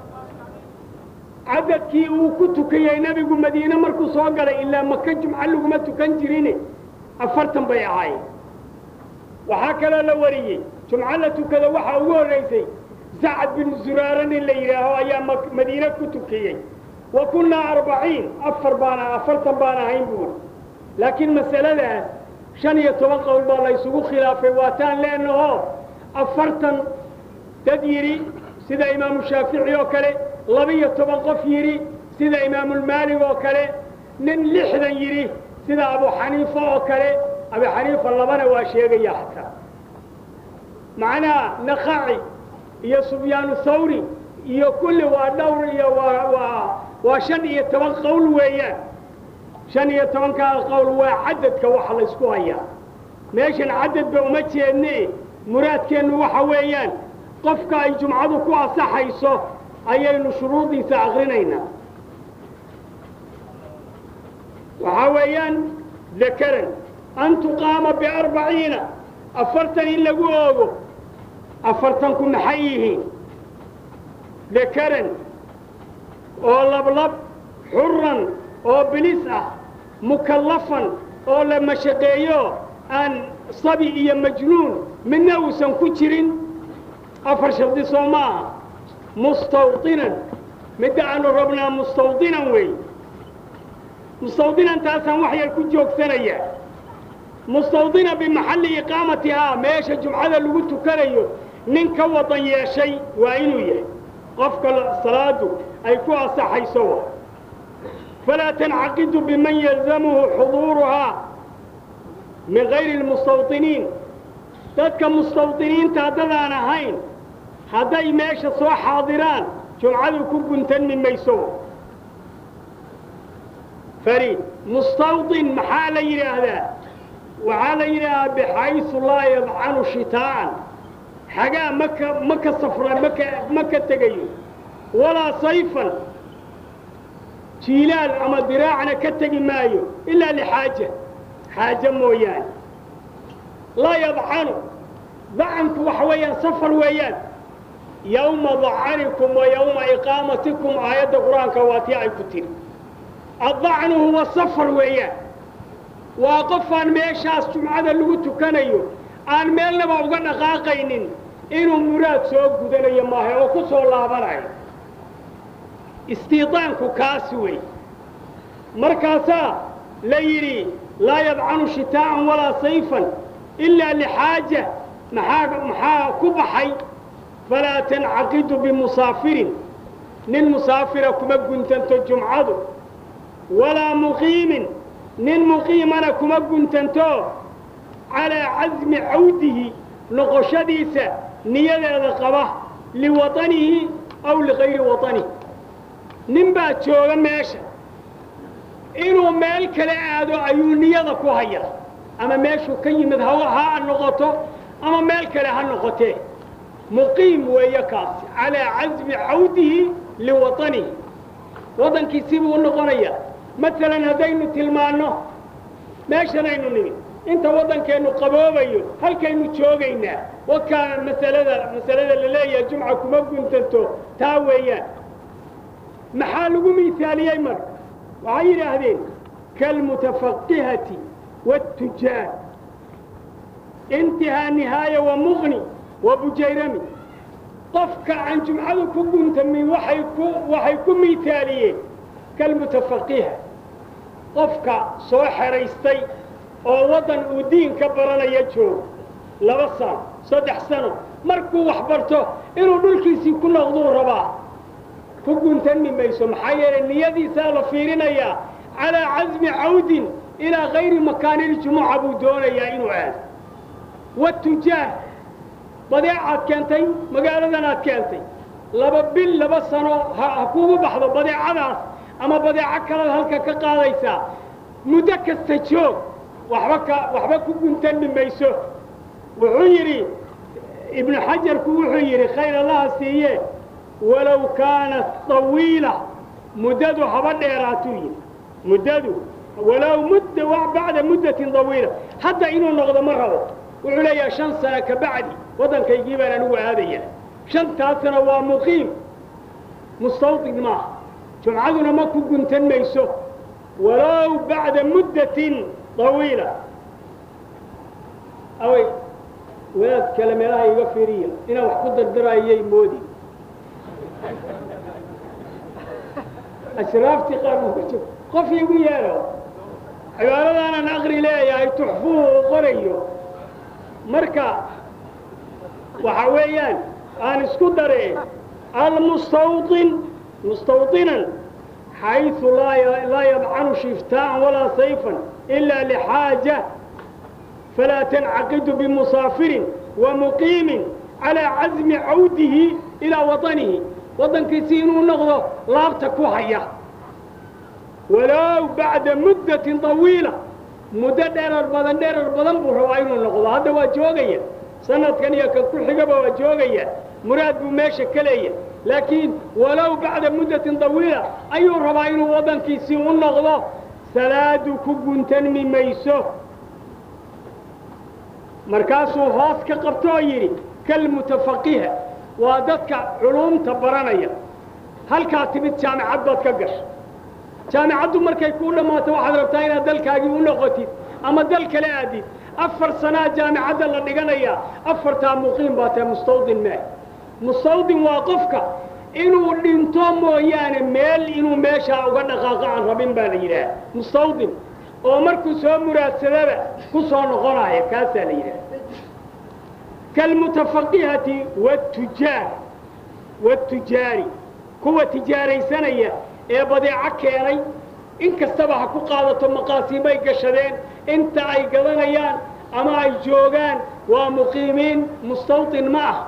[SPEAKER 1] cadadkii uu ku tukayey nebigu madiine markuu soo galay ilaa maka jumco laguma tukan jirine afartan bay ahaayeen waxaa kaloo la wariyey jumco la tukada waxaa ugu horraysay sacad bin zuraara nin la yidhaaho ayaa madiine ku tukiyey wa kunnaa arbaciin afar baan afartan baan ahayn buuri laakiin masaladaas shan iyo toban qowl baa la ysugu khilaafay waataan leenaho afartan dad yidhi sida imaamu shaafici oo kale laba-iyo toban qof yidhi sida imaamulmaalig oo kale nin lixdan yidhi sida abu xaniifa oo kale abu xaniifa labana waa sheegaya xataa macnaha nakhaci iyo sufyaanu thawri iyo kulli waa dhowr iyo waa waa waa shan iyo toban qowl weeyaan shan iyo tobankaa qowl waa cadadka waxa laysku hayaa meeshan cadadba uma jeedne muraadkeennu waxa weeyaan qofka ay jumcadu ku asaxayso ayaynu shuruudiisa akrinaynaa waxaa weeyaan dakaran an tuqaama biarbaciina afartan in lagu oogo afartanku maxay yihiin dakaran oo lablab xuran oo bilis ah mukallafan oo la mashaqeeyo aan sabi iyo majnuun midna uusan ku jirin afar shardi soo maaha mustawdinan midda aanu rabnaa mustawdinan weey mustawdinan taasaan wax yar ku joogsanaya mustawdina bimaxalli iqaamatihaa meesha jumcada lagu tukanayo nin ka wadan yeeshay waa inuu yahay qofka salaadu ay ku asaxayso wa falaa tancaqidu biman yalzamuhu xuduuruhaa min gayri lmustawdiniin dadka mustawdiniinta haddadaan ahayn hadday meesha soo xaadiraan jumcadu ku guntanmi mayso fariid mustawdin maxaa la yidhaahdaa waxaa la yidhaahdaa bixaysu laa yadcanu shitaa'an xagaa maka ma ka safra maka ma ka tegayo walaa sayfan jiilaal ama diraacna ka tegi maayo ilaa lixaaja xaaje mooyaane laa yadcanu dacanku waxa weeyaan safar weeyaan yowma dacanikum wa yowma iqaamatikum aayadda qur-aanka waa tii ay ku tiri addacnu huwa safar weeyaan waa qofaan meeshaas jumcada lagu tukanayo aan meelnaba uga dhaqaaqaynin inuu muraad soo gudanayo maaha oo ku soo laabanayo istiidaanku kaasi wey markaasaa la yidhi laa yadcanu shitaa'an walaa sayfan ilaa lixaaja maxaa maxaa ku baxay falaa tancaqidu bimusaafirin nin musaafira kuma guntanto jumcadu walaa muqiimin nin muqiimana kuma guntanto calaa casmi cawdihi noqoshadiisa niyadeeda qaba liwaطanihi aw ligayri waطanihi nin baa jooga meesha inuu meel kale aado ayuu niyada ku haya ama meeshuu ka yimid ha ha noqoto ama meel kale ha noqotee muqiim weeye kaasi calaa casmi cawdihi liwaطanihi waddankiisii buu u noqonayaa maalan haddaynu tilmaanno meeshanaynu nimid inta waddankeennu qaboobayo halkaynu joogaynaa wakaa masalada masalada la leeyahay jumca kuma guntanto taa weeyaan maxaa lagu miisaaliyey marka waxay yidhaahdeen kaalmutafaqihati waatujaar intihaa nihaaya wa muqni wa bujayrami qofka aan jumcadu ku guntamin waxay ku waxay ku miisaaliyeen kalmutafaqiha qofka soo xeraystay oo waddan uu diin ka baranaya joogo laba sano saddex sano markuu wax barto inuu dhulkiisii ku noqduu rabaa ku guntami mayso maxaa yeelay niyadiisaa la fiirinayaa calaa casmi cawdin ilaa kayri makaaniljumuca buu doonayaa inuu aado watujaar badeecaad keentay magaaladan aad keentay laba bil laba sano ha kugu baxdo badeecadaas ama badeeco kalaad halka ka qaadaysaa muddo kasta joog waxba ka waxba ku guntami mayso wuxuu yidhi ibnu xajarku wuxuu yidhi khayr allaha siiye walow kaanat طawiila muddadu haba dheeraatuu yidhi muddadu walow mudda bacda muddatin طawiila hadda inuu noqdo ma rabo wuxuu leeyahay shan sano ka bacdi waddankaygii baan anigu aadaya shantaasna waa muqiim mustawdin maaha jumcaduna ma ku guntan mayso walow bacda muddatin طawiila awey wadaad kale meelaha iga fiiriya inaan wax ku dardarayay moodi ashraaftii qaar buu ka jog qof igu yeelo cibaaradaanaan aqri leeyahay tuxfuhu uu qorayo marka waxa weeyaan aan isku daree almustawطin mustawطinan xayثu laa yadcanu shiftaa'an walaa sayfan إila lxaaja falaa tancaqidu bimusaafirin wamuqiimin calىa casmi cawdihi ilaa waطanihi waddankiisii inuu noqdo laabta ku haya walow bacda muddatin طawiila muddo dheerar badan dheerar badan buu rabaa inuu noqdo hadda waa joogaya sanadkan iyo ka ku xigaba waa joogaya muraad buu meesha ka leeya laakiin walow bacda muddatin طawiila ayuu rabaa inuu waddankiisii u noqdo salaadu ku guntanmi mayso markaasuu hoos ka qabto oo yidhi kalmutafaqiha waa dadka culuumta baranaya halkaa timid jaamicad baad ka gasha jaamicaddu markay kuu dhammaato waxaad rabtaa inaad dalkaagii u noqotid ama dal kale aadid afar sanaa jaamicadda la dhiganayaa afartaa muqiim baa tahay mustawdin mee mustawdin waa qofka inuu dhinto mooyaane meel inuu meeshaa uga dhaqaaqo aan rabin baa la yidhaah mustawdin oo markuu soo muraadsadaba ku soo noqonaya kaasaa la yidhaah kalmutafaqihati watujaar watujaari kuwa tijaaraysanaya ee badeeco keenay in kastaba ha ku qaadato maqaasiimay gashadeen inta ay gadanayaan ama ay joogaan waa muqiimiin mustawdin ma ah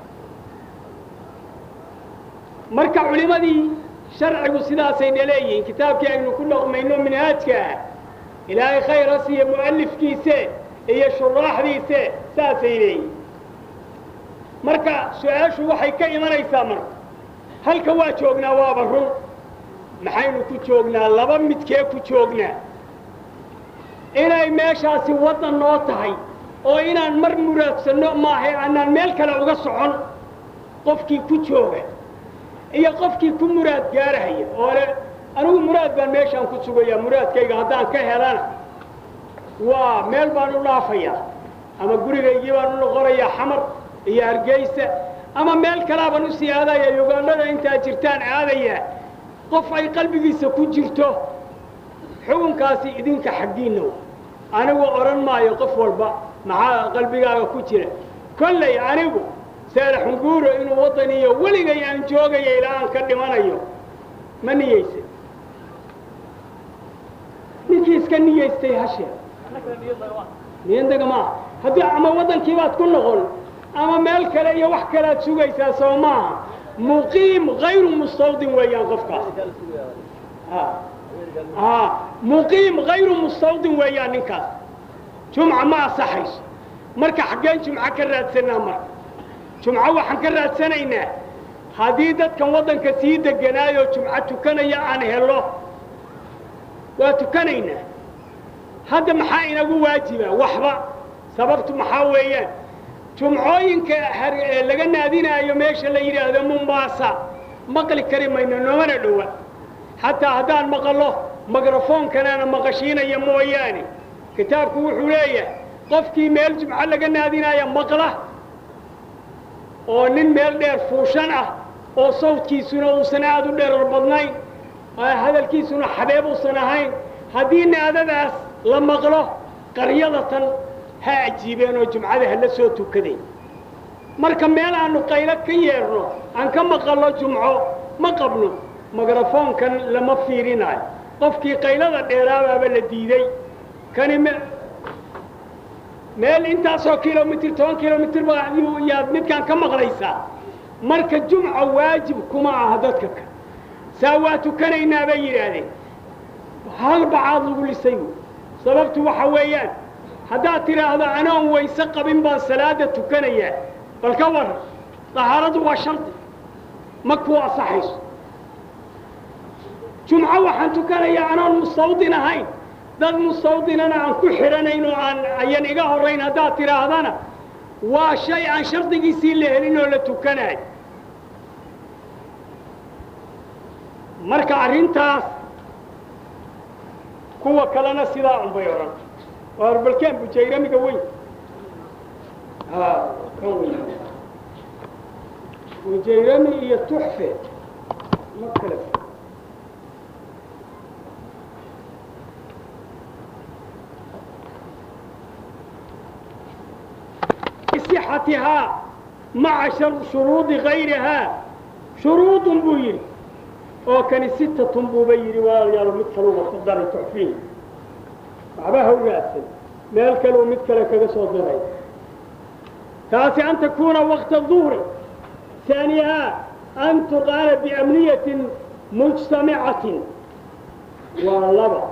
[SPEAKER 1] marka culimmadii sharcigu sidaasay dhaleeyihiin kitaabkii aynu ku dhaqmayno minhaajka ah ilaahay khayr ha siiya mu'alifkiise iyo shuraaxdiise saasay leeyihin marka su-aashu waxay ka imanaysaa marka halka waa joognaa waaba run maxaynu ku joognaa laba midkee ku joognaa inay meeshaasi waddan noo tahay oo inaan mar muraadsanno maahay aanaan meel kale uga socon qofkii ku jooga iyo qofkii ku muraad gaarahaya oo le anigu muraad baan meeshaan ku sugayaa muraadkayga haddaan ka helana waa meel baan u dhaafayaa ama gurigaygii baan u noqonayaa xamar iyo hargeysa ama meel kalaabaan usii aadaya ugandhada intaa jirtaan aadayaa qof ay qalbigiisa ku jirto xukunkaasi idinka xaggiinna anigu odhan maayo qof walba maxaa qalbigaaga ku jira kollay anigu saalaxunguuro inuu waddan iyo weligay aan joogaya ilaa aan ka dhimanayo ma niyeysan ninkii iska niyeystay hashe niyadaga maaha haddii ama waddankii baad ku noqon ama meel kale iyo wax kalead sugaysaa soo maaha muqiim hayru mustawdin weeyaan qofkaas muqiim hayru mustawdin weeyaan ninkaas jumca ma asaxayso marka xaggeen jumco ka raadsanaa marka jumco waxaan ka raadsanaynaa haddii dadkan waddanka sii deganaayoo jumco tukanaya aan helo waa tukanaynaa hadda maxaa inagu waajiba waxba sababtu maxaa weeyaan jumcooyinka laga naadinaayo meesha la yidhaahdo mombaasa maqli kari mayno noomana dhowa xataa haddaan maqallo mikrofoonkanaana maqashiinaya mooyaane kitaabku wuxuu leeyahay qofkii meel jumco laga naadinaya maqla oo nin meel dheer fuushan ah oo sawdkiisuna uusan aad u dheerar badnayn hadalkiisuna xabeeb uusan ahayn haddii naadadaas la maqlo qaryadatan ha ajiibeen oo jumcada hala soo tukadeen marka meel aanu qaylo ka yeerno aan ka maqallo jumco ma qabno mikrafoonkan lama fiirinayo qofkii qaylada dheeraabaaba la diiday kani m meel intaasoo kilomitr toban kilomitr yaad midkaan ka maqlaysaa marka jumca waajib kuma aha dadka ka saa waa tukanaynaa bay yidhaahdeen hal bacaad lagu lisay sababtu waxa weeyaan haddaad tidhaahdo anoon wayse qabin baan salaada tukanayaa bal ka waran dahaaradu waa shardi ma kuu asaxayso jumco waxaan tukanayaa anoon mustawdin ahayn dad mustawdinana aan ku xidhanayn oo aan ayan iga horrayn haddaad tidhaahdana waa shay aan shardigiisii la helin oo la tukanayo marka arrintaas kuwa kalena sidaa unbay odhan waa balkeen bujayramiga weyn kan weyn bujayrami iyo tuxfe ma kale صحتها مع شروط غيرها شروط buu yidhi oo kani sittatun buuba yidhi walaalayaal mid kaluuba ku daray tuxfiin waxba ha ugaadsan meel kaleu mid kale kaga soo daray taasi an takuuna waqta duhri ثaaniyaha an tuqaala biamniyatin mujtamicatin waa laba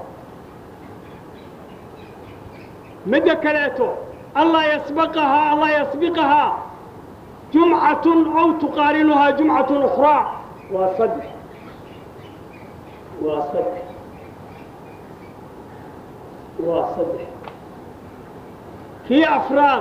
[SPEAKER 1] midda kaleeto ألا يسبقها ألا يسبقها جمعة أو تقارنها جمعة أخرى وصدح وصدح وصدح في أفراد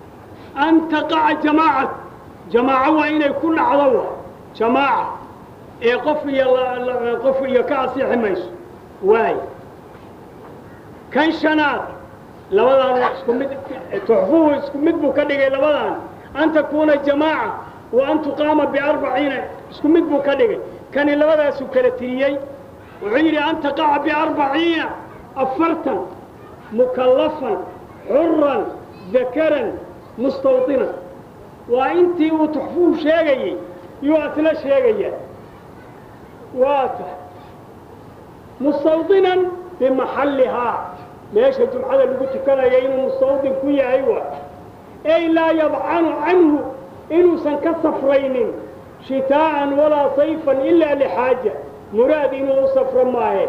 [SPEAKER 1] أن تقع جماعة جماعة وإن يكون عضوة جماعة ee qof iyo qof iyo ka asixi mayso waay kan shanaad labadaan waa isku mid tuxfuhu isku mid buu ka dhigay labadaan an takuuna jamaaca wa an tuqaama biarbaciina isku mid buu ka dhigay kani labadaasuu kala tiriyey wuxuu yidhi an taqaca biarbaciina afartan mukallafan xuran dakaran mustawdinan waa intii uu tuxfuhu sheegayey yuu asla sheegaya waa tahay mustawdinan bimaxallihaa meesha jumcada lagu tukanaya inuu mustawdin ku yahay waa ey laa yadcanu canhu inuusan ka safraynin shitaa'an walaa sayfan ilaa lixaaja muraad inuu u safro maahe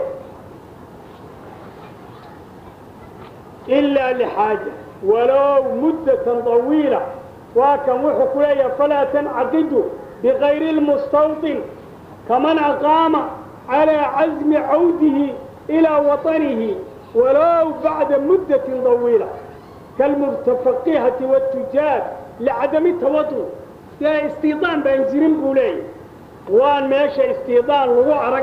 [SPEAKER 1] ilaa lixaaja walow muddatan طawiila waa kan wuxuu ku leeyahay falaa tancaqidu bikayri lmustawdin kaman aqaama calىa casmi cawdihi ilaa waطanihi walow bacda muddatin طawiila kalmutafaqihati wاtujaar licadami tawadun dee istiidaan baan jirin buu leeyahy waan meesha istiidaan lagu arag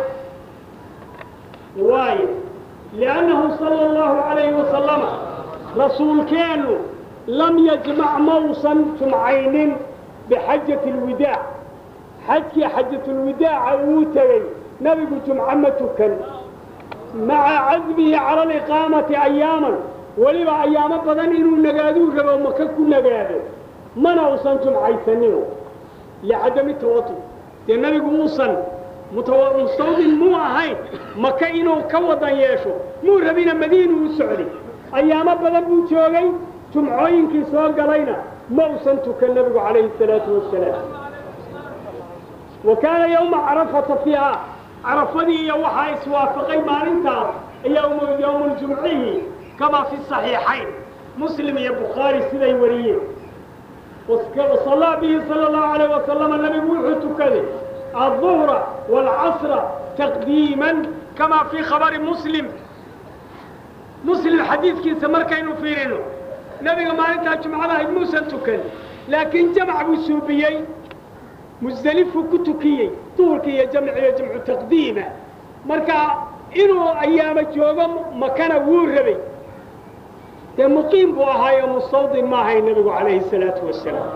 [SPEAKER 1] waayo liannahu sala allahu calayhi wasalama rasuulkeennu lam yajmac mausan jumcaynin bixajati alwidaac xajkii xajatulwidaaca uu tegey nebigu jumco ma tukan maca casmihi cala aliqaamati ayaaman weliba ayaamo badan inuu nagaaduu rabo maka ku nagaado mana usan jumcaysanino licadami tawatu dee nebigu uusan mustawdin muu ahayn maka inuu ka wadan yeesho muu rabina madiinu u socday ayaamo badan buu joogay jumcooyinkii soo galayna ma usan tukan nebigu calayhi salaatu wasalaam wa kaana yowma carafata fiiha carafadii iyo waxaa iswaafaqay maalintaas yowmuljumcihi kamaa fi saxiixayn muslim iyo bukhaari siday wariyeen wasallaa bihi sala allahu alayh wasalama nebigu wuxuu tukaday alduhra waalcasra taqdiiman kamaa fii khabari muslim muslim xadiidkiisa markaynu fiirino nebiga maalintaa jumcada ahayd muusan tukan laakiin jamc buu suubiyey musdelifuu ku tukiyey duhurka iyo jamciyo jamcu taqdiima marka inuu ayaamo joogo makana wuu rabay dee muqiim buu ahaayo mustawdin ma ahay nebigu calayhi salaatu wasalaam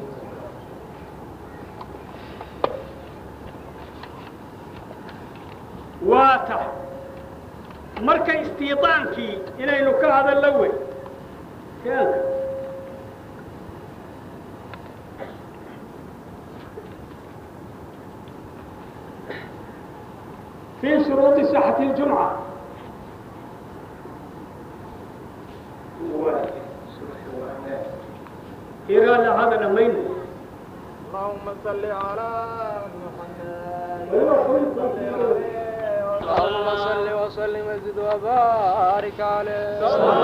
[SPEAKER 1] waa tahay marka istiidaankii inaynu ka hadallo wey keenka في شروط صحة الجمعة إيران هذا لمين
[SPEAKER 2] اللهم صل على محمد اللهم صل وسلم وزد وبارك عليه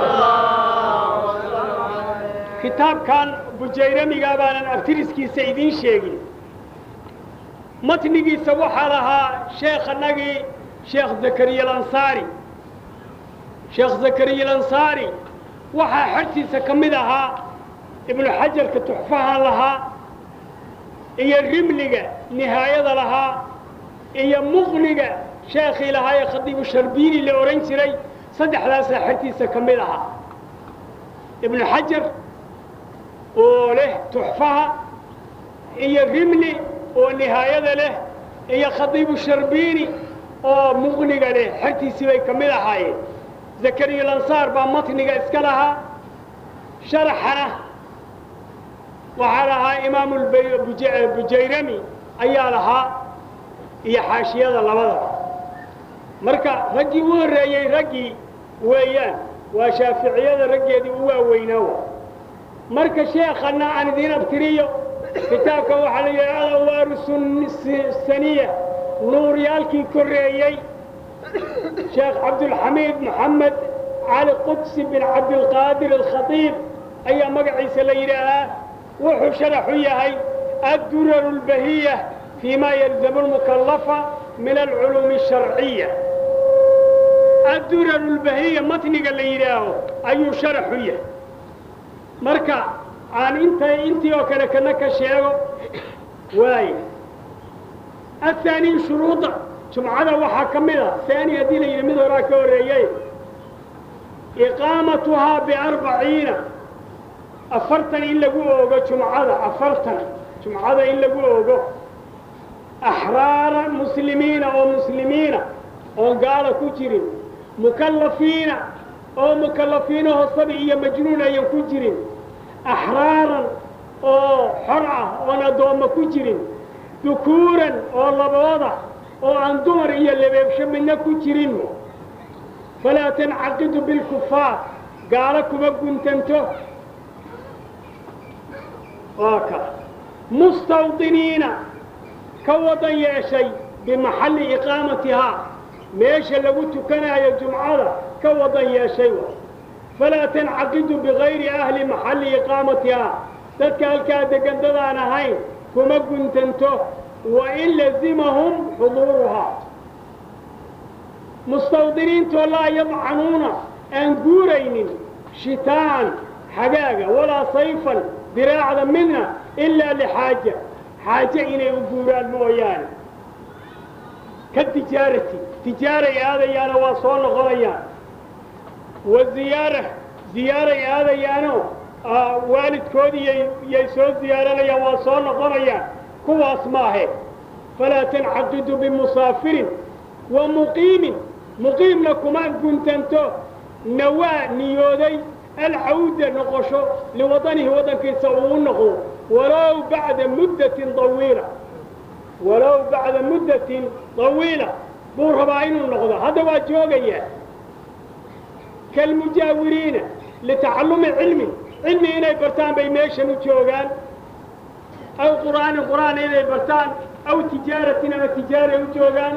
[SPEAKER 1] kitaabkan bujayramigaa baanan abtiriskiisa idiin sheegin matnigiisa waxaa lahaa sheekhanagii sheekh zakariya alansaari sheekh zakariya alansaari waxaa xertiisa ka mid ahaa ibnu xajarka tuxfaha lahaa iyo rimliga nihaayada lahaa iyo muqniga sheekhii lahaa ee khadiibu sharbiini la odhan jiray saddexdaasaa xertiisa ka mid ahaa ibnu xajar oo leh tuxfaha iyo rimli oo nihaayada leh iyo khadiibu sharbiini oo muqniga leh xertiisii bay ka mid ahaayeen zakariya lansaar baa matniga iska lahaa sharaxana waxaa lahaa imaamu bujayrami ayaa lahaa iyo xaashiyada labadaba marka raggii u horreeyey raggii weeyaan waa shaaficiyada raggeedii u waaweynaa wa marka sheekhanna aan idiin abtiriyo kitaabka waxaa la yidhi alawaaru saniya nuuryaalkii korreeyey sheekh cabdulxamiid moxamed cali qudsi bin cabdilqaadir alkhatiib ayaa magaciisa la yidhaahaa wuxuu sharaxu yahay adduraru اlbahiya fii ma yalzamu lmukallafa min alculuumi الsharciya adduraru اlbahiya matniga la yidhaaho ayuu sharaxu yahay marka aan inta intii oo kale kana ka sheego waay athaaniy shuruuda jumcada waxaa ka mid a haani haddii la yidhi mid horaa ka horreeyey iqaamatuhaa biarbaciina afartan in lagu oogo jumcada afartan jumcada in lagu oogo axraara muslimiina oo muslimiina oon gaala ku jirin mukallafiina oo mukallafiinahoo sabi iyo majnuun ayan ku jirin axraaran oo xor ah oon addoommo ku jirin dukuuran oo labooda oo aan dumar iyo labeebsho midna ku jirin falaa tancaqidu bilkufaar gaalo kuma guntanto waa ka mustawdiniina ka wadan yeeshay bimaxalli iqaamatihaa meesha lagu tukanaayo jumcada ka wadan yeeshay falaa tancaqidu bigayri ahli maxalli iqaamatihaa dadka halkaa degan dadaan ahayn kuma guntanto wain lazimahum xuduuruhaa mustawdiniintoo laa yadcanuuna aan guuraynin shitaan xagaaga walaa sayfan diraacda midna ilaa lixaaja xaaje inay u guuraan mooyaane ka tijaarati tijaaray aadayaano waa soo noqonayaan wa ziyaara ziyaaray aadayaano waalidkoodii yay soo ziyaaranayaan waa soo noqonayaan kuwaas maahe falaa tancaqidu bimusaafirin wa muqiimin muqiimna kuma guntanto nawaa niyooday alcawda noqosho liwadanihi waddankiisa uu u noqdo walow bacda muddatin awiila walow bacda muddatin طawiila buu rabaa inuu noqdo hadda waa joogayaa kalmujaawiriina litacallumi cilmi cilmi inay bartaan bay meeshan u joogaan aw qur'aanin qur'aan inay bartaan aw tijaaratin ama tijaaray u joogaan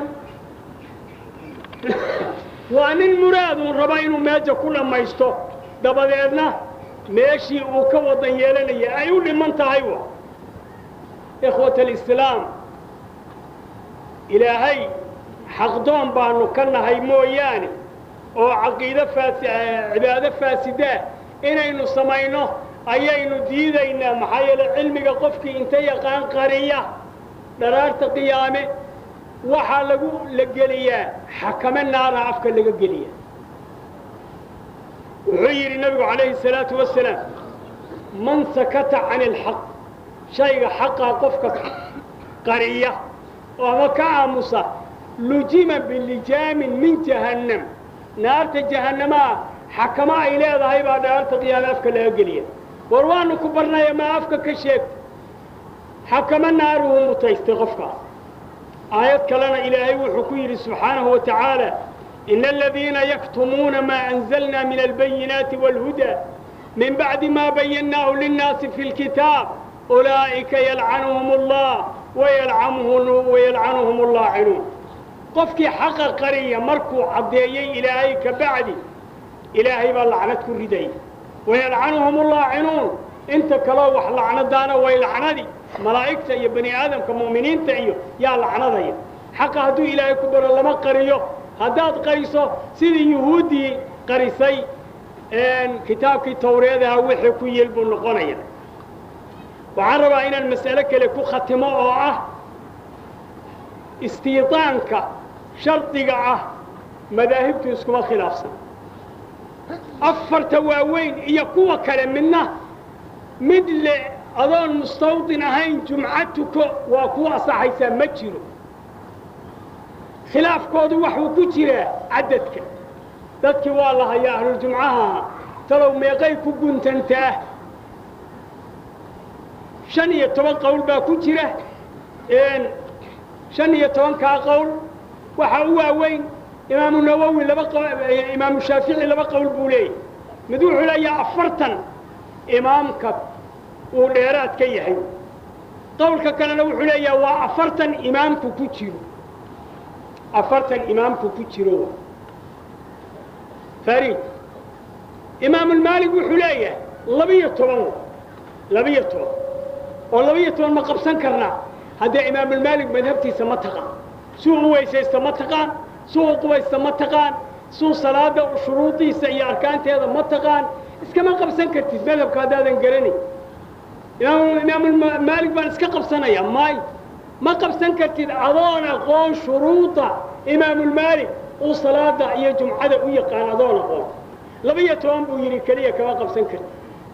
[SPEAKER 1] waa nin muraadun raba inuu meeja ku dhammaysto dabadeedna meeshii uu ka wadan yeelanaya ay u dhiman tahay wa ikhwat alislaam ilaahay xaqdoon baanu ka nahay mooyaane oo caqiido faasi cibaado faasidaa inaynu samayno ayaynu diidaynaa maxaa yeele cilmiga qofkii inta yaqaan qariya dharaarta qiyaame waxaa lagu la geliyaa xakame naara afka laga geliya wuxuu yidhi nabigu calayhi salaatu wasalaam man sakata cani alxaq shayga xaqaa qofka qariya oo ama ka aamusa lujima bilijaamin min jahannam naarta jahannamaa xakamo ay leedahay baa dhaarta qiyaame afka laga geliya war waanu ku barnaya maa afka ka sheegta xakamo naaruhu mutaystay qofkaas aayad kalena ilaahay wuxuu ku yidhi subxaanahu wa tacaala ina aladiina yaktumuuna maa anzalna min albayinaati wاlhudaa min bacdi ma bayannaahu linnaasi fi lkitaab ulaa'ika yalcanuhum allah wayalcanuhum allaacinuun qofkii xaqa qariya markuu caddeeyey ilaahay ka bacdi ilaahay baa lacnad ku ridaya wayalcanuhum allaacinuun inta kaloo wax lacnadaana way lacnadi malaa'igta iyo bani aadamka mu'miniinta iyo yaa lacnadaya xaqa hadduu ilaahay ku baro lama qariyo haddaad qariso sidii yuhuuddii qarisay kitaabkii tawreedaha wixii ku yeel buu noqonaya waxaan rabaa inaan mas'alo kale ku khatimo oo ah istiidaanka shardiga ah madaahibtu iskuma khilaafsan afarta waaweyn iyo kuwa kale midna mid le adoon mustawdin ahayn jumco tuko waa kuwa asaxaysaa ma jiro khilaafkoodu waxuu ku jiraa cadadka dadkii waa la hayaa ahluljumcaha talow meeqay ku guntantaa shan iyo toban qowl baa ku jira shan iyo tobankaa qowl waxaa u waaweyn imaamu nawowi laba imaamu shaafici laba qowl buu leeyahy mid wuxuu leeyaha afartan imaamka uu dheeraad ka yahay qowlka kalena wuxuu leeyaha waa afartan imaamku ku jiro afartan imaamku ku jiro farid imaamulmaalig wuxuu leeyahay labiyo toban labiyo toban oo labiyo toban ma qabsan karnaa haddee imaamulmaalig madhabtiisa ma taqaan suu u weysaysta ma taqaan suu u qubaysta ma taqaan suu salaada shuruudiisa iyo arkaanteeda ma taqaan iskama qabsan kartid madhabka haddaadan garanayn imaamulmaalig baan iska qabsanaya maayo ma qabsan kartid adoon aqoon shuruuda imaamulmaalik uu salaada iyo jumcada u yaqaan adoon aqoon laba-iyo toban buu yidhi keliya kama qabsan kartid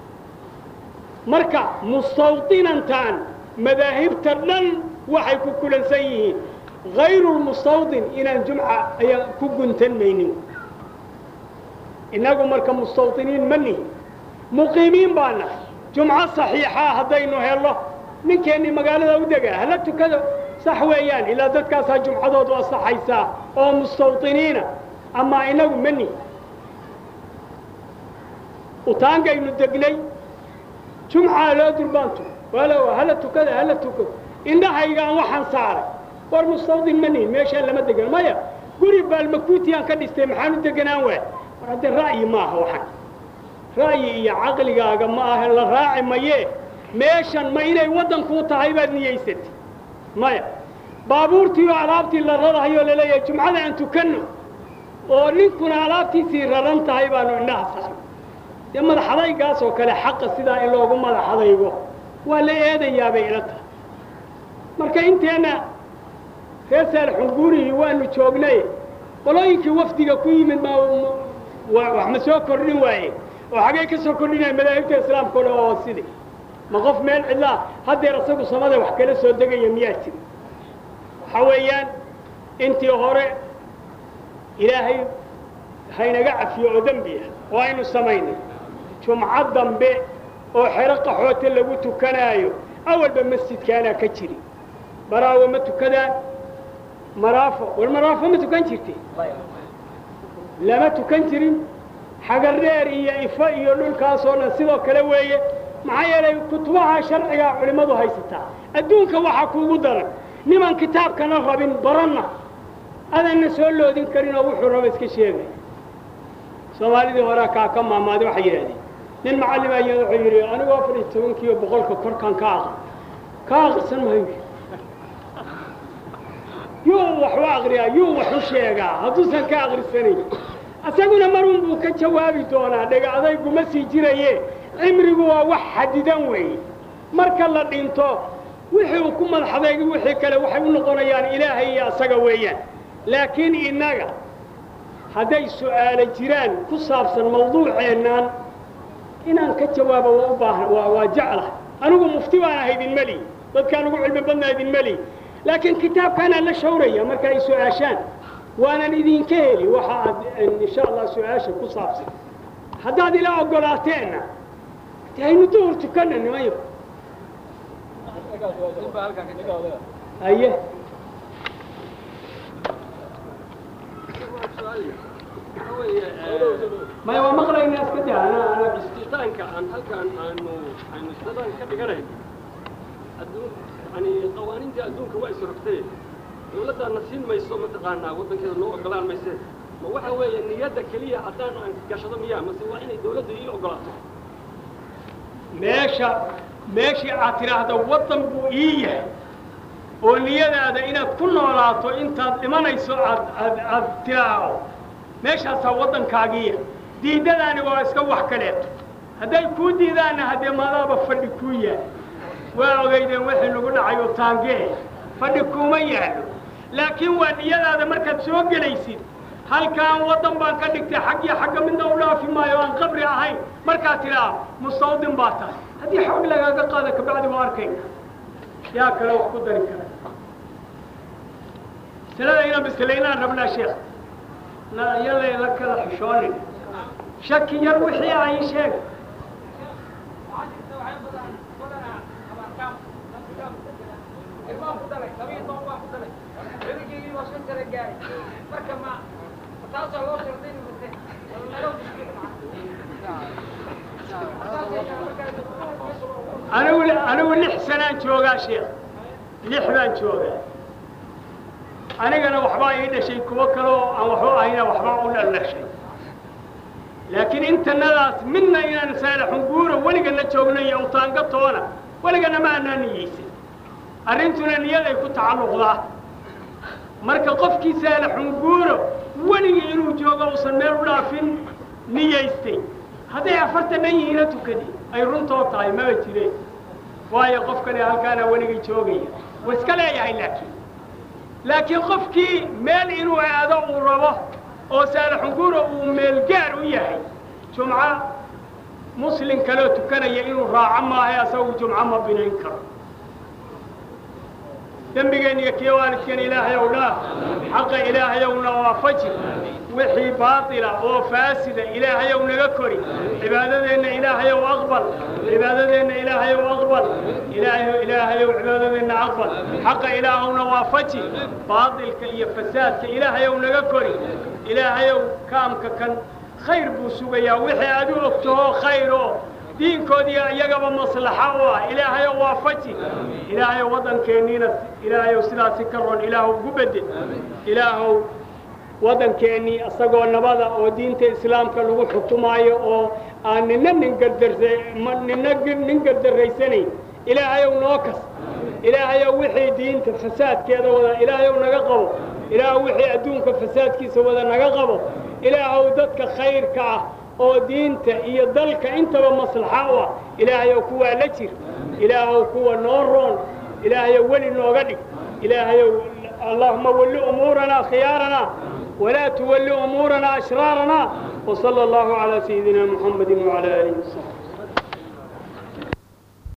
[SPEAKER 1] marka mustawdinantan madaahibta dhan waxay ku kulansan yihiin hayrulmustawdin inaan jumca ayaan ku guntan maynin innagu marka mustawdiniin ma nihin muqiimiin baa nahay jumco saxiixa haddaynu helno ninkeennii magaalada u degaa hala tukado sax weeyaan ilaa dadkaasaa jumcadoodu asaxaysaa oo mustawdiniina amaa inagu ma nihin utaangaynu degnay jumcaa loo durbaantu walow hala tukada hala tuko indhahaygaan waxaan saaray war mustawdin ma nihin meeshaan lama degan maya guri baalmakuutiyaan ka dhistay maxaan u deganaan waay war haddee ra'yi maaha waxan ra'yi iyo caqligaaga ma aha la raaci mayee meeshan ma inay waddankuu tahay baad niyaysatay maya baabuurtii oo alaabtii la rarahayoo laleeyahay jumcada aan tukanno oo ninkuna alaabtiisii raran tahay baanu indhaha saaray dee madaxadaygaas oo kale xaqa sidaa in loogu madaxadaygo waa la eedayaabay ila tahay marka inteenna reer saalxunguurihii waanu joognay qolooyinkii wafdiga ku yimid ma wax ma soo kordhin waaye oo xagee ka soo kordhinaya madaahibta islaamka o dhan oo sidi ma qof meel cidlaa haddeer isagu samada wax kala soo degaya miyaa jiri waxa weeyaan intii hore ilaahay haynaga cafiyo oo dembi ah oo aynu samaynay jumco dambe oo xero qaxoote lagu tukanaayo awalba masjidkaanaa ka jiri baraawo ma tukadaan maraafo war maraafo ma tukan jirtay lama tukan jirin xagardheer iyo ifo iyo dhulkaasoo dhan sidoo kale weeye maxaa yeelay kutubaha sharcigaa culimmadu haysataa adduunka waxaa kuugu daran niman kitaabkana rabin baranna adanna soo loodin karin oo wuxuu raba iska sheegay soomaalidii horea kaa ka maamaaday waxay yidhahdeen nin macallima iyo wuxuu yidhi anigu afar iyo tobankiiyo boqolka korkaan ka aqri ka aqrisan maayo yuu wax u aqriyaa yuu wax u sheegaa hadduusan ka aqrisanayn isaguna marun buu ka jawaabi doonaa dhega adayguma sii jiraye cimrigu waa wax xadidan weeye marka la dhinto wixii uu ku madaxdayga wixii kale waxay u noqonayaan ilaahay iyo asaga weeyaan laakiin innaga hadday su'aalo jiraan ku saabsan mawduuceennaan inaan ka jawaabo waa u baahan waa waa jeclahay anigu mufti baan ahay idin meli dadkaan ugu cilmi badnaa idin meli laakiin kitaabkaanaan la shawraya marka ay su-aashaan waanan idinka heli waxa aad insha allah su-aasha ku saabsan haddaad ila ogolaateenna de aynu duhur tukanna nimayo haye maya waa maqlaynaa iska daa ana ana
[SPEAKER 3] istitaanka aan halkaan aanu aynu istidaan ka dhiganayn adduun yani qawaaniintii adduunka waa isrogtee dawladdaana siin mayso mataqaanaa waddankeeda noo ogolaan mayse ma waxa weeye niyadda keliya haddaan aan gashado miyaa mase waa inay dawladda ii ogolaato
[SPEAKER 1] meesha meeshii aad tidhaahdo waddan buu ii yahay oo niyadaada inaad ku noolaato intaad dhimanayso aad aad aad tidhaahdo meeshaasaa waddankaagiiya diidadaani waa iska wax kaleeto hadday kuu diidaanna haddee maadaaba fadhi kuu yaal waa ogeydeen wixii lagu dhacay oo taangee fadhi kuuma yaallo laakiin waa niyadaada markaad soo gelaysid halkaan waddan baan ka dhigtay xaggiyo xagga midna u dhaafi maayo aan qabri ahayn markaad tidhaah mustawdin baa tahay haddii xoog lagaaga qaada kabacdi waa arkayna yaa kale wax ku dari kara masalada inaan bislaynaan rabnaa sheekh na iyada la kala xishoonin shaki yar wixii ay sheeg anigu anigu lix sanaan joogaa sheekh lix baan joogaa anigana waxbaa ii dhashay kuwo kale oo aan waxba ahayna waxbaa u dhaldhashay laakiin intanadaas midna inaan saalaxunguura weligana joogno iyo utaanga toona weligana ma anaa niyeysan arrintuna niyaday ku tacalluqdaa marka qofkii saalaxunguuro weligii inuu joogo uusan meel u dhaafin niyaystay hadday afartan dhan yihiina tukadi ay runtoo tahay maba jireen waayo qofkani halkaana weligay joogaya wuu iska leeyahay laakiin laakiin qofkii meel inuu aado uu rabo oo saalaxunguura uu meelgaar u yahay jumco muslim kaloo tukanaya inuu raaco maahay asagu jumco ma binayn karo dembigeenna iyo kii waalidkan ilaahay ow dhaaf xaqa ilaahay owna waafaji wixii baatila oo faasida ilaahay ow naga kori cibaadadeenna ilaahay ow aqbal cibaadadeenna ilaahay ow aqbal ilaahay ilaahay ow cibaadadeenna aqbal xaqa ilaahowna waafaji baatilka iyo fasaadka ilaahay ow naga kori ilaahay ow kaamka kan khayr buu sugayaa wixii aad u ogtaho khayr oo diinkoodiiyo iyagaba maslaxa u ah ilaahayow waafaji ilaahayow waddankeenniina ilaahayow sidaasi ka ron ilaahow ugu bedel ilaahow waddankeennii isagoo nabada oo diinta islaamka lagu xukumaayo oo aan nina nin gardarsa nina nin gardarraysanayn ilaahayow noo kas ilaahayow wixii diinta fasaadkeeda wada ilaahayow naga qabo ilaahow wixii adduunka fasaadkiisa wada naga qabo ilaahow dadka khayrka ah oo diinta iyo dalka intaba maslaxa u ah ilaahayow kuwaa la jir ilaahow kuwa noo roon ilaahayow weli nooga dhig ilaahayow allahuma walli umuuranaa khiyaaranaa walaa tuwalli umuuranaa ashraarana وصلى الله على سيدنا محمد وعلى آله وصحبه